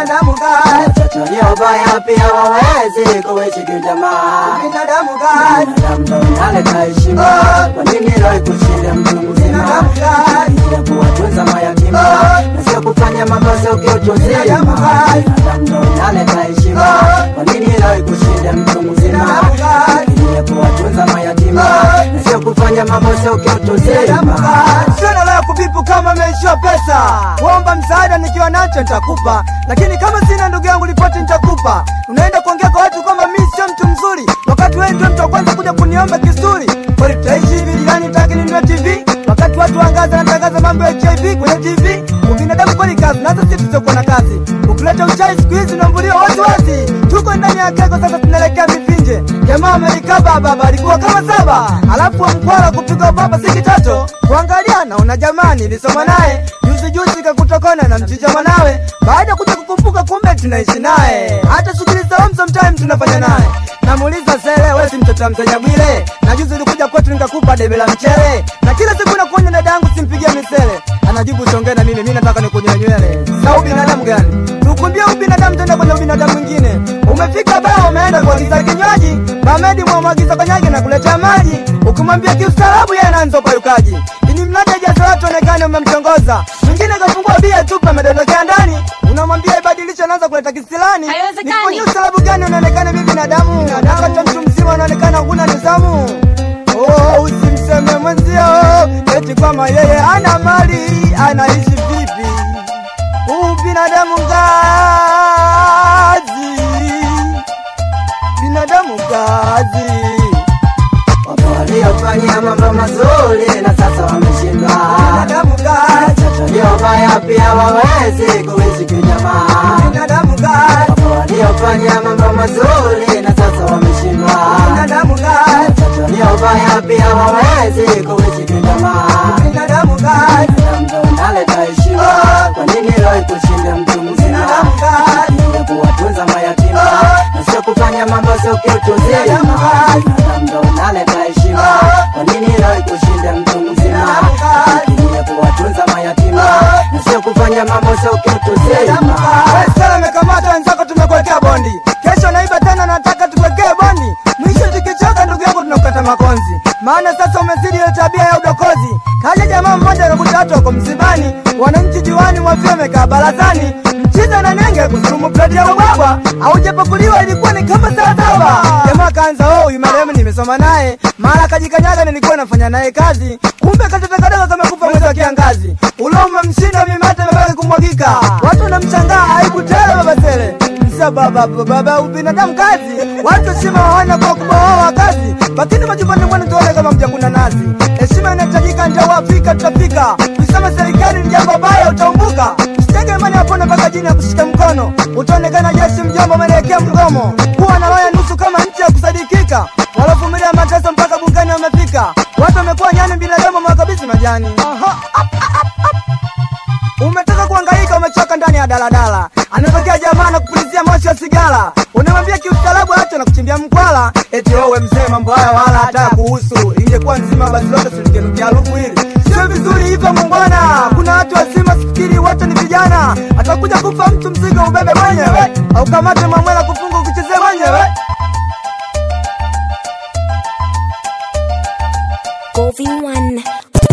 Waliofanya pia wawezi kuishi kijamaa. Binadamu ndo inaleta heshima. Kwa nini leo kushinda mtu mzima? Ya kuwatunza mayatima na sio kufanya mambo sio kiutu uzima. Binadamu ndo inaleta heshima. Kwa nini leo kushinda mtu mzima? Ya kuwatunza mayatima na sio kufanya mambo sio kiutu uzima. Sina la kubipu kama meishiwa pesa kuomba msaada nikiwa nacho nitakupa lakini kama sina ndugu yangu ripoti nitakupa unaenda kuongea kwa watu kwamba mi sio mtu mzuri wakati wewe ndio mtu wa kwanza kuja kuniomba kisuri kweli tutaishi hivi jirani taki ninunue tv wakati watu wangaza natangaza mambo ya hiv kwenye tv ubinadamu kweli kazi nazo si tusiokuwa na kazi ukileta uchai siku hizi unaambuliwa waziwazi tuko ndani ya keko sasa tunaelekea mivinje jamaa amelikaba baba alikuwa kama saba alafu wa mkwara kupiga baba si kitoto kuangalia naona jamani nilisoma naye juzi juzi kakutokona na mchicha mwanawe baada ya kuja kukumbuka kumbe tunaishi naye hata shughuli za home sometime tunafanya naye namuuliza sele wesi mtoto wa mteja bwile na juzi ulikuja kwetu nikakupa debe la mchele na kila siku nakuonya dada yangu simpigie misele anajibu songee na mimi mi nataka nikunyoe nywele sa ubinadamu gani tukumbie ubinadamu tenda kwenye ubinadamu mwingine umefika baa umeenda kuagiza kinywaji bamedi mwamwagiza konyage na kuletea maji ukimwambia kiustaarabu yeye anaanza upayukaji ili mradi ajazo watu onekane umemtongoza mwingine kafungua bia tupe amedondokea ndani unamwambia ibadilishe anaanza kuleta kisilani nifanyie ustaarabu gani unaonekana mi binadamu nakata mtu mzima unaonekana huna nizamu oh, usimseme mwenzio kama yeye ana mali anaishi vipi? Huu binadamu kazi, binadamu kazi. Wapo waliofanya mambo mazuri na sasa wameshindwa. Binadamu kazi, Waliobaya pia wawezi kuishi kijamaa. binadamu kazi, Wapo waliofanya mambo mazuri na sasa wameshindwa. binadamu kazi, Waliobaya pia wawezi kuishi kijamaa. binadamu kazi. Ndo naleta heshima. Kwa nini leo kushinda mtu mzima? Ya kuwatunza mayatima na sio kufanya mambo sio kitu zima. Ndo naleta heshima. Kwa nini leo kushinda mtu mzima? Ya kuwatunza mayatima na sio kufanya mambo sio kitu zima. Sala amekamata wenzako, tumekuwekea bondi. Kesho naiba tena, nataka tukuwekee bondi. Mwisho tukichoka, ndugu yangu, tunakukata makonzi, maana sasa umezidi ile tabia ya udokozi. Kaja jamaa mmoja anakuta watu wako msibani, wananchi juani mwafia wamekaa barazani, mchiza na nenge kusurumu plati ya ubwabwa, aujapakuliwa ilikuwa ni kama saa saba. Jamaa kaanza oh, huyu marehemu nimesoma naye, mara kajikanyaga, nilikuwa nafanya naye kazi, kumbe katoto kadogo kamekufa mwezi wa kiangazi, ulo umemshinda mimate imebaki kumwagika, watu wanamshangaa, aibu tele baba tele Msa baba baba ubinadamu kazi, watu heshima hawana kwa kubohoa kazi, lakini majumbani mwenu tuone kama mjakuna nazi. Heshima inahitajika, ndio Waafrika tutafika. Kusema serikali ni jambo baya, utaumbuka. Usitege imani yapona mpaka jini ya kushika mkono, utaonekana jeshi mjomba, umeelekea mgomo. Kuwa na roho ya nusu kama nchi ya kusadikika, walovumilia mateso mpaka bungani wamefika. Watu wamekuwa nyani, binadamu wamewakabidhi majani. Aha. Umetoka kuhangaika, umechoka ndani ya daladala, anatokea jamaa na kupulizia moshi wa sigara, unamwambia kiustaarabu acha na kuchimbia mkwala, eti wewe mzee, mambo haya wala hata kuhusu. Ingekuwa nzima basi lote silingenukia harufu hili. Sio vizuri hivyo muungwana, kuna watu wazima, sifikiri wote ni vijana. Atakuja kufa mtu, mzigo ubebe mwenyewe, au kamate mamwela kufunga ukichezee mwenyewe. Golvin One.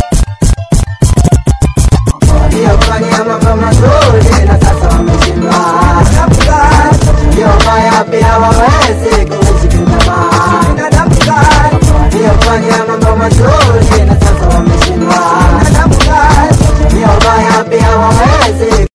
Waliofanya mambo mazuri na sasa wameshindwa. Waliobaya pia hawawezi kuishi kijamaa. Waliofanya mambo mazuri na sasa wameshindwa. Waliobaya pia hawawezi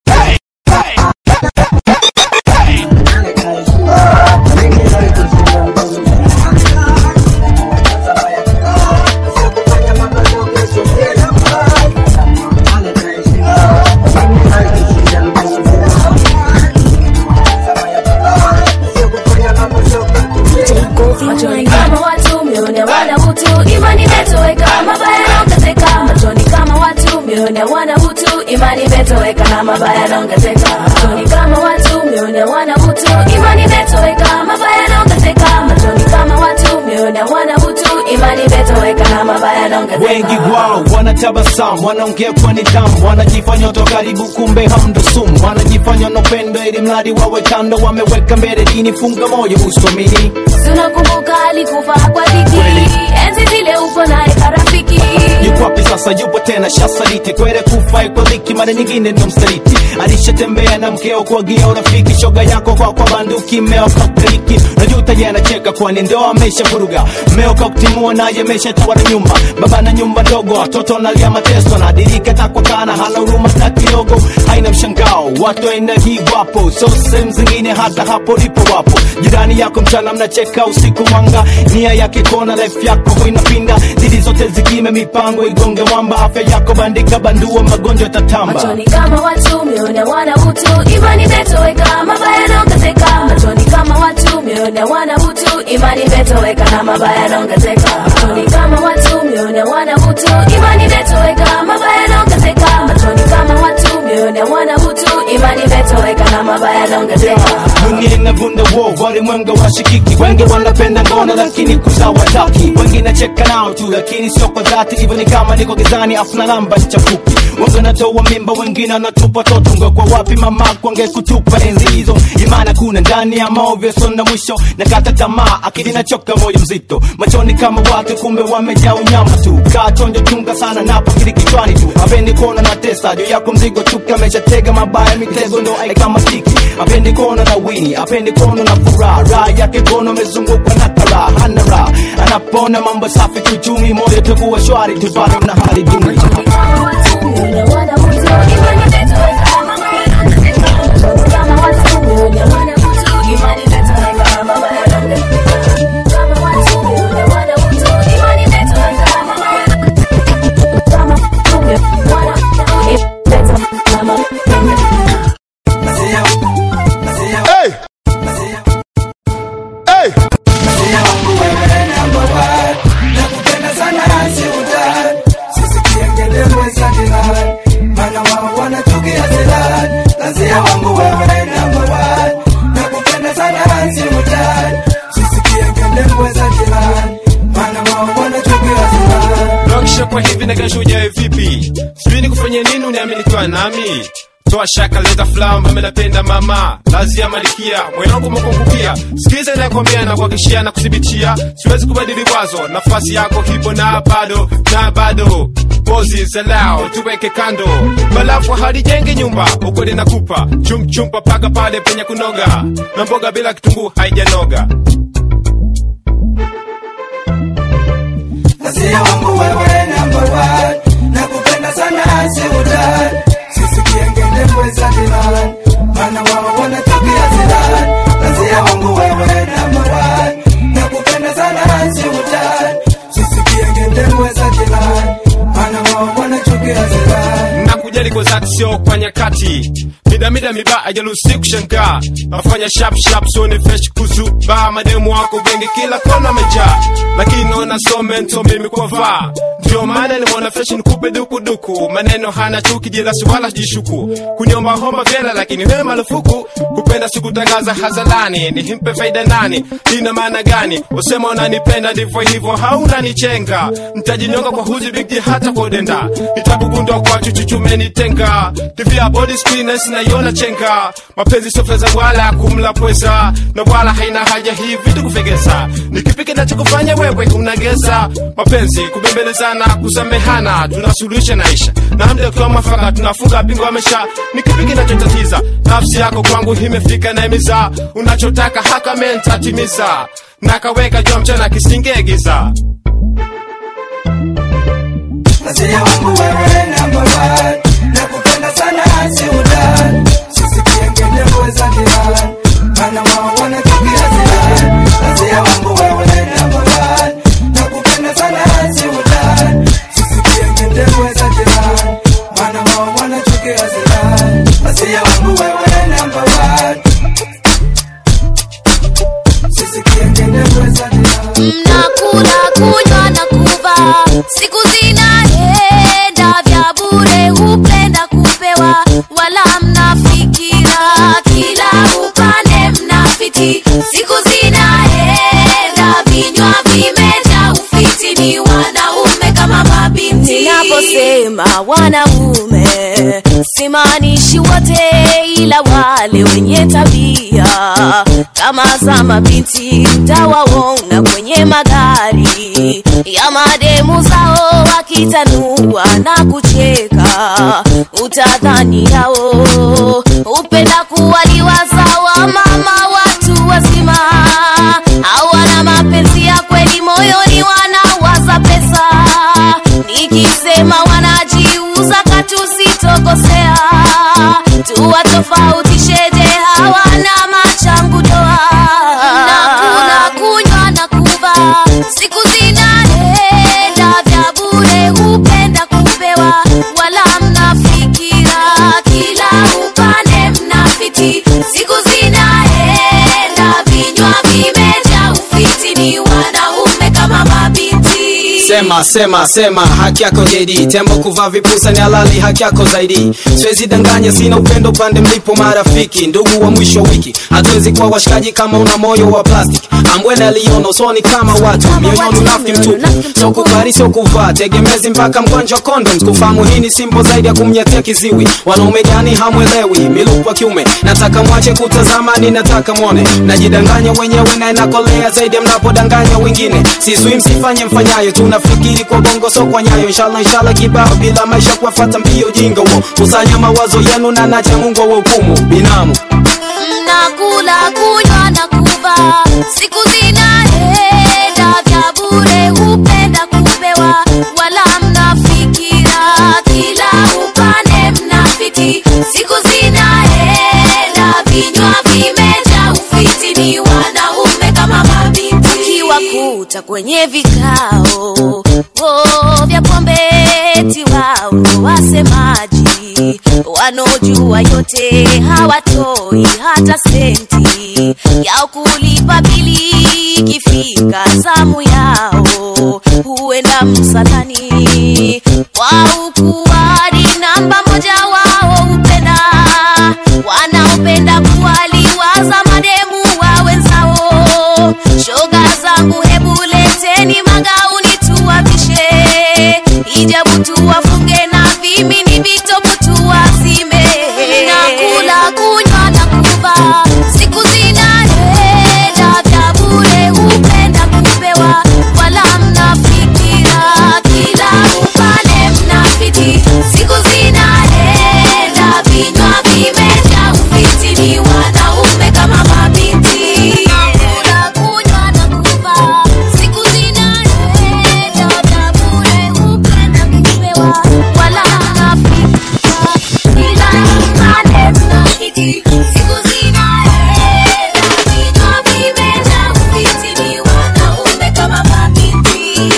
machoni kama watu mione wana utu imani imetoweka mabaya yanaongezeka machoni kama watu mione wana utu imani imetoweka na mabaya yanaongezeka machoni kama watu mione wana utu imani imetoweka mabaya yanaongezeka machoni kama watu mione wana utu imani imetoweka na mabaya yanaongezeka wengi wao wanatabasamu wanaongea kwa nidhamu wanajifanya watu wa karibu kumbe hamndo sumu wanajifanya wanopendo ili mradi wawe kando wameweka mbele dini funga moyo usomini tunakumbuka alikufa kwa dhiki enzi zile upo naye karafiki yuko wapi sasa yupo tena shasaliti kwere kufa kwa dhiki mara nyingine ndo msaliti alishatembea na mkeo kuagia urafiki shoga yako kwa kwa banduki mmeo kakriki najuta ye anacheka kwani ndo amesha vuruga mmeo kakutimua naye ameshatoa na nyumba baba na nyumba ndogo watoto nalia mateso nadirika takwa kana hana huruma hata kidogo haina mshangao watu aina hii wapo so sehemu zingine hata hapo lipo wapo jirani yako mchana mnacheka usiku mwanga nia yake kona life yako huinapinda zidi zote zikime mipango igonge mwamba afya yako bandika bandua magonjwa tatamba machoni kama watu mione wana utu imani imetoweka mabaya yanaongezeka machoni kama watu mione wana utu imani imetoweka na mabaya yanaongezeka machoni kama watu mione wana utu imani imetoweka mabaya yanaongezeka machoni kama watu mione wana utu imani imetoweka na mabaya yanaongezeka dunia inavunda wo walimwenga washikiki wengi wanapenda ngono lakini kuzawataki wengi nacheka nao tu lakini sio kwa dhati hivyo ni kama niko gizani afu na namba chafuki wengi wanatoa mimba wengine wanatupa toto ngekwa wapi mama kwange kutupa enzi hizo imana kuna ndani ya maovyo sona mwisho na kata tamaa akili nachoka moyo mzito machoni kama watu kumbe wamejaa unyama tu kaa chonjo chunga sana napo kili kichwani tu apendi kuona na tesa juu yako mzigo chuka ameshatega mabaya mitego ndo ai kama stiki apendi kuona na wini apendi kuona na furaha raha yake kono amezungukwa na karaha hana raha anapona mambo safi kiuchumi moyo takuwa shwari tu bado na hali duni Hey! Hey! Nakisha kwa hivi na kesho ujae vipi sijui ni kufanya nini uniamini kwa nami toa shaka leta flamba menapenda mama lazi ya malikia moyo wangu umekungupia sikiza nakwambia na kuhakishia na kuthibitia siwezi kubadili wazo nafasi yako hipo na bado na bado pozi zalao tuweke kando balafu halijenge nyumba ukweli nakupa chumchumpa paka pale penye kunoga na mboga bila kitunguu haijanoga Asia wangu wewe number one Nakupenda sana si utani Sisikie ngende mweza dilan Mana wao wanatokea zilan Asia wangu wewe number one Nakupenda sana si utani Sisikie ngende mweza dilan Mana wao wanatokea zilan nakujali kwa zati sio kwa nyakati midamida miba ajalusi kushangaa nafanya shap shap sone fresh kuzuba mademu wako wengi kila kona amejaa lakini naona so mento mimi kwa vaa ndio maana nimeona fresh nikupe dukuduku maneno hana chuki jilasi wala jishuku kuniomba homba vyela lakini wewe marufuku kupenda sikutangaza hazalani nihimpe faida nani ina maana gani usema unanipenda ndivyo hivyo haunanichenga ntajinyonga kwa huzi bigi hata kwa udenda nitakugundua kwa chuchuchumenitenga tv ya body screeners naiona chenga mapenzi sio fedha wala kumla pweza na wala haina haja hii vitu kufegeza ni kipi kinachokufanya wewe unageza mapenzi kubembelezana kusamehana tunasuluhisha naisha na mda kwa mwafaka tunafunga bingo amesha ni kipi kinachotatiza nafsi yako kwangu imefika na imiza unachotaka haka mentatimiza nakaweka jua mchana kisingegiza Asia wangu wewe number one Nakupenda sana si utani Sisikie ngende mweza dilan Mana wao wanatokea zilan Asia wangu wewe number one Nakupenda sana si utani Sisikie ngende mweza dilan Mana wao wanatokea zilan Asia wangu wewe number one Sisikie ngende mweza dilan mnakula kunywa na kuva siku zinaenda vya bure hupenda kupewa wala mnafikira kila upande mnafiti siku zinaenda vinywa vimeja ufiti ni wanaume kama mabinti ninaposema wanaume simaanishi wote ila wale wenye tabia kama za mabinti mtawaona kwenye magari ya mademu zao wakitanua na kucheka utadhani yao upenda kuwaliwa sawa mama watu wazima hawana mapenzi ya kweli moyoni wanawaza pesa nikisema wanajiuza katusitokosea tuwatofautisheje hawana machangu doa nakula kunywa na kuva siku zinaenda vya bure hupenda kupewa wala mnafikira kila upande mnafiti sema sema sema haki yako JD tembo kuvaa vipusa ni halali haki yako zaidi siwezi danganya sina upendo pande mlipo marafiki ndugu wa mwisho wa wiki hatuwezi kuwa washikaji kama una moyo wa plastic ambwene aliona usoni kama watu mioyoni unafiki mtupu so kubali sio kuvaa tegemezi mpaka mgonjwa condoms kufahamu hii ni simple zaidi ya kumnyatia kiziwi wanaume gani hamwelewi miluku wa kiume nataka mwache kutazama ni nataka mwone najidanganya wenyewe na inakolea zaidi ya mnapodanganya wengine siswi msifanye mfanyayo tunafikiri kwa bongo so kwa nyayo inshallah inshallah kibao bila maisha kuwafata mbio jinga huo kusanya mawazo yenu na nacha mungu wa hukumu binamu mnakula kunywa na kuvaa siku zinaenda vya bure hupenda kupewa wala mnafikira kila upande mnafiki siku zinaenda vinywa vimeja ufiti ni wanaume kama mabinti kiwakuta kwenye vikao oh, vya pombe eti wao ndo wasemaji wanaojua yote hawatoi hata senti yao kulipa bili ikifika zamu yao huenda msalani kwa ukuwadi namba moja wao hupenda wanaopenda kuwaliwaza mademu wa wenzao shoga zangu hebu leteni magauni tuwavishe hijabu tuwafunge na vimini vitopu tuwazime nakula kunywa na kuvaa siku zinaenda vya bure hupenda kupewa wala mnafikira kila upande mnafiti siku zinaenda vinywa vimeja ufiti ni wanaume kama mabinti nakula kunywa na kuvaa siku zinaenda vya bure hupenda kupewa wala mnafikira kila upande mnafiti siku zinaenda vinywa vimeja ufiti ni wanaume kama mabinti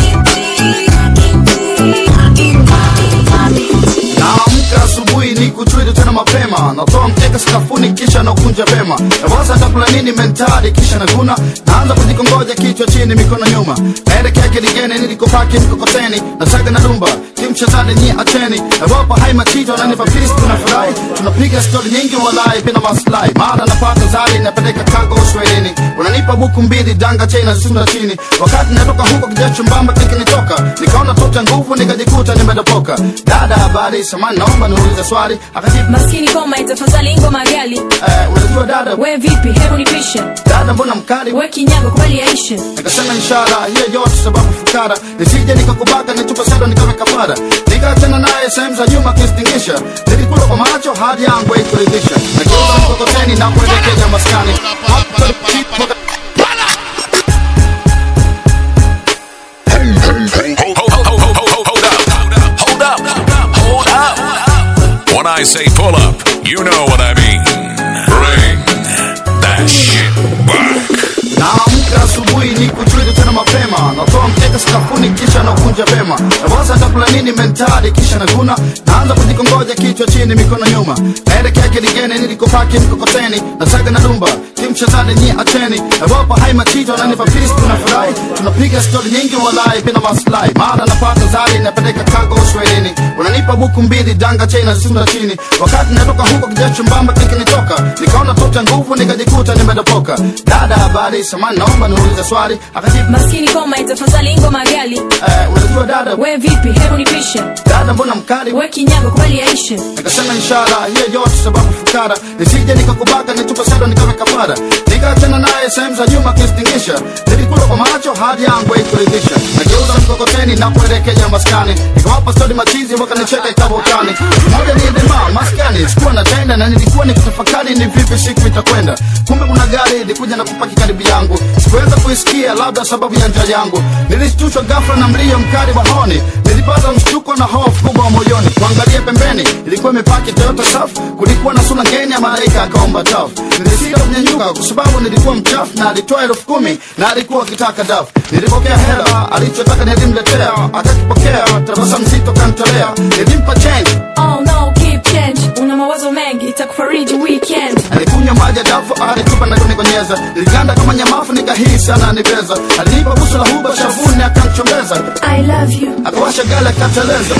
naamka asubuhi ni kuchwili tena mapema natoa mkeka sakafuni kisha nakunja vema nawaza takula nini mentari kisha naguna naanza kujikongoja kichwa chini mikono nyuma naelekea kiligeni nilikopaki mkokoteni nasaga na dumba kimchezani nyi acheni nawapa hai machito nanipa fisi tunafurahi tunapiga stori nyingi walai pina maslahi mara napata zari napeleka kago uswahilini unanipa buku mbili danga chena zisunda chini wakati natoka huko kijacho mbamba kikinitoka nikaona tota nguvu nikajikuta nimedopoka dada habari samani naomba niulize swali akajibu maskini koma itafadhali ngoma gali eh, unajua dada we vipi hebu nipishe dada mbona mkali we kinyago kweli yaishe nikasema ishara hiyo yote sababu fukara nisije nikakubaka nitupe sado nikawe kafara nikaachana naye sehemu za nyuma kistingisha nilikula kwa macho hadi yangu haikuridhisha nageuza mkokoteni na kuelekea maskani When I say pull up, you know what I mean. Bring that shit back. naamka asubuhi ni kuchwili tena mapema natoa mkeka sakafuni kisha nakunja vema nawaza takula nini mentari kisha naguna naanza kujikongoja kichwa chini mikono nyuma naelekea kiligeni nilikopaki mkokoteni nasaga na dumba kimchezani nyi acheni nawapa hai machito nanipa fisi tunafurahi tunapiga stori nyingi walai pina maslahi mara napata zari napeleka kago uswahilini unanipa buku mbili danga chena zisunda chini wakati natoka huko kijacho mbamba kikinitoka nikaona tota nguvu nikajikuta nimedopoka dada habari samani naomba niulize swali akajibu maskini koma itafadhali ngoma gali eh, unajua dada we vipi hebu nipishe dada mbona mkali we kinyago kweli yaishe nikasema ishara hiyo yote sababu fukara nisije nikakubaka nitupe sado nikawe kafara nikaachana naye sehemu za nyuma kistingisha nilikula kwa macho hadi yangu haikuridhisha nageuza mkokoteni na kuelekea maskani nikawapa stori machizi wakanicheka ikawa utani moja ni dema maskani sikuwa natenda na nilikuwa nikitafakari ni vipi siku itakwenda kumbe kuna gari ilikuja na kupaki karibu yangu sikuweza kuisikia labda sababu ya njaa yangu nilishtushwa ghafla na mlio mkali wa honi nilipata mshtuko na hofu kubwa moyoni kuangalia pembeni ilikuwa imepaki toyota safu kulikuwa na sura ngeni ya malaika akaomba tafu nilisita kunyanyuka kwa sababu nilikuwa mchafu na alitoa elfu kumi na alikuwa akitaka dafu nilipokea hela alichotaka nilimletea akakipokea tabasamu zito kantolea nilimpa change oh no keep change una mawazo mengi itakufariji weekend alikuja kunywa maji ya dafu alitupa na kunikonyeza iliganda kama nyamafu nikahisi ananibeza alinipa busu la huba shavuni akamchongeza I love you. akawasha gala akateleza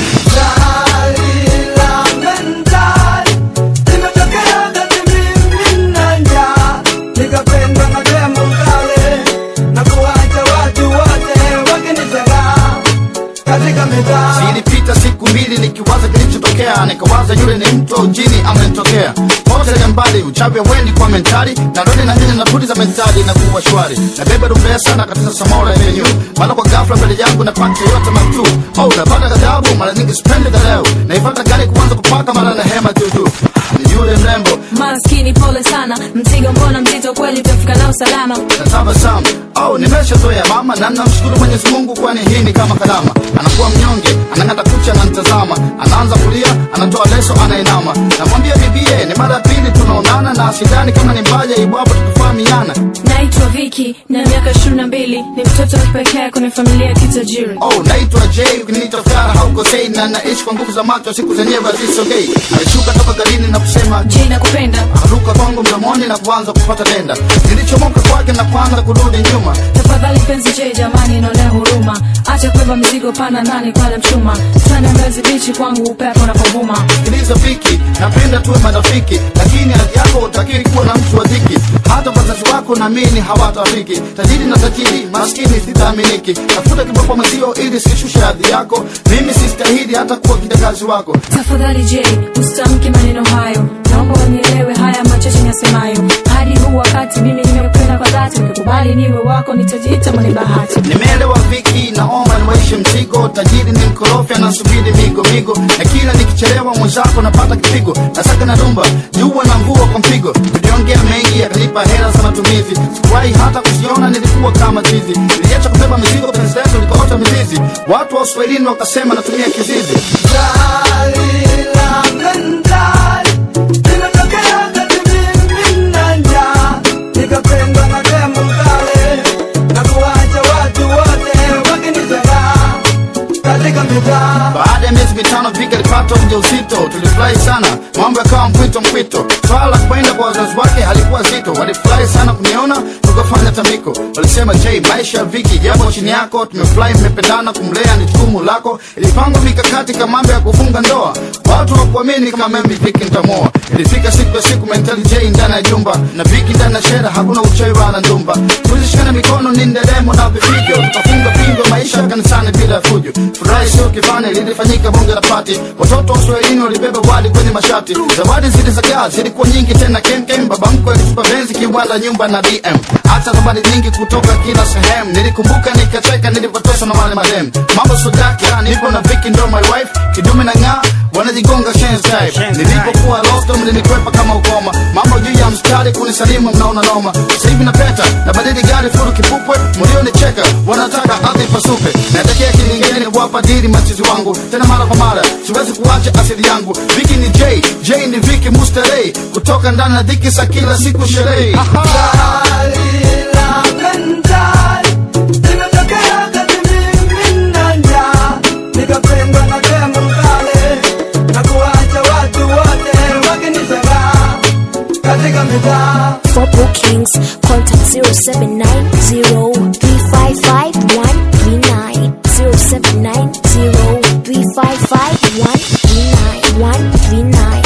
nikapenda mademo kale na kuwacha watu wote wakinitega katika mitaa zilipita siku mbili nikiwaza kilichotokea nikawaza yule ni mtu au jini amenitokea potelea mbali uchawi wendi kwa mentali na rodi na nyanya na pudi za mentali na kuwa shwari na beba rumbesa na katika samora yenyu mara kwa ghafla mbele yangu napata yote matu oh napata ghadhabu mara nyingi sipendi leo naipata gari kuanza kupaka mara na hema tutu ni yule mrembo maskini pole sana mzigo mbona mzito kweli utafika nao salama na tabasamu au nimeshazoea mama na namshukuru mwenyezi mungu kwani hii ni kama kalama anakuwa mnyonge anang'ata kucha ananitazama anaanza kulia anatoa leso anainama namwambia bibie ni mara ya pili tunaonana na sidani kama ni mbaya ibwapo tukufahamiana naitwa viki na miaka ishirini na mbili ni mtoto wa pekee kwenye familia ya kitajiri oh naitwa j ukiniita fara haukosei na naishi kwa nguvu za macho siku zenyewe hazisogei alishuka toka garini na kusema j nakupenda akaruka kwangu mdomoni na kuanza kupata denda nilichomoka kwake na kuanza kurudi nyuma tafadhali penzi j jamani inaonea huruma acha kubeba mizigo pana ndani pale mchuma sana mbezi bichi kwangu upepo unapovuma sikiliza viki napenda tuwe marafiki lakini hali yako utakiri kuwa na mtu wa dhiki hata wazazi wako naamini hawatafiki tajiri na tajiri maskini sitaaminiki tafuta kiboko mazio ili sishushe hadhi yako mimi sistahili hata kuwa kijakazi wako tafadhali j usitamke maneno hayo naomba unielewe haya machache nasemayo hadi huu wakati mimi nimekupenda kwa dhati ukikubali niwe wako nitajiita mwenye bahati nimeelewa viki naomba niwaishe mzigo tajiri ni mkorofi anasubiri migo migo na kila nikichelewa mwenzako napata kipigo nasaka na dumba jua na mvua kwa mpigo niliongea mengi akanipa hela za matumizi sikuwahi hata kusiona nilikuwa kama chizi niliacha kubeba mizigo penzi letu likaota mizizi watu wa uswahilini wakasema natumia kizizi nikapendwa na demo kale na kuwacha watu wote wakinitega katika mitaa baada ya miezi mitano vika alipata ujauzito tulifurahi sana mambo yakawa mpwito mpwito swala la kwenda kwa wazazi wake halikuwa zito walifurahi sana kuniona tukafanya tambiko walisema j maisha ya viki yapo chini yako tumefurahi mmependana kumlea ni jukumu lako ilipangwa mikakati kama mambo ya kufunga ndoa watu wakuamini kama membi viki ntamoa ilifika siku ya siku mentali j ndani ya jumba na viki ndani ya shera hakuna uchawi wala ndumba tulishikana mikono ni nderemo na vifijo tukafunga pingo maisha kanisani bila fujo furahi sio kifani lilifanyika bunge la pati watoto wa uswahilini walibeba wali kwenye mashati zawadi zilizagaa zilikuwa nyingi tena kemkem baba mkwe alitupa benzi kiwanda nyumba na dm hata zawadi nyingi kutoka kila sehemu nilikumbuka nikacheka nilipotosha na wale madem mambo sodaka nipo na viki ndo my wife kidume na ng'aa wanajigonga shen's type nilipokuwa lost mlinikwepa kama ukoma mambo juu ya mstari kunisalimu mnaona noma sasa hivi napeta na badili gari furu kipupwe mlionicheka wanataka ardhi pasupe natekea kilingeni wapa diri machizi wangu tena mara kwa mara siwezi kuacha asili yangu viki ni j j ni viki mustarei kutoka ndani ya dhiki sa kila siku sherehi nikapendwa na demo kale na kuwacha watu wote wakinitega katika mitaa For bookings, contact 0790-355-139. 0790-355-139. 139.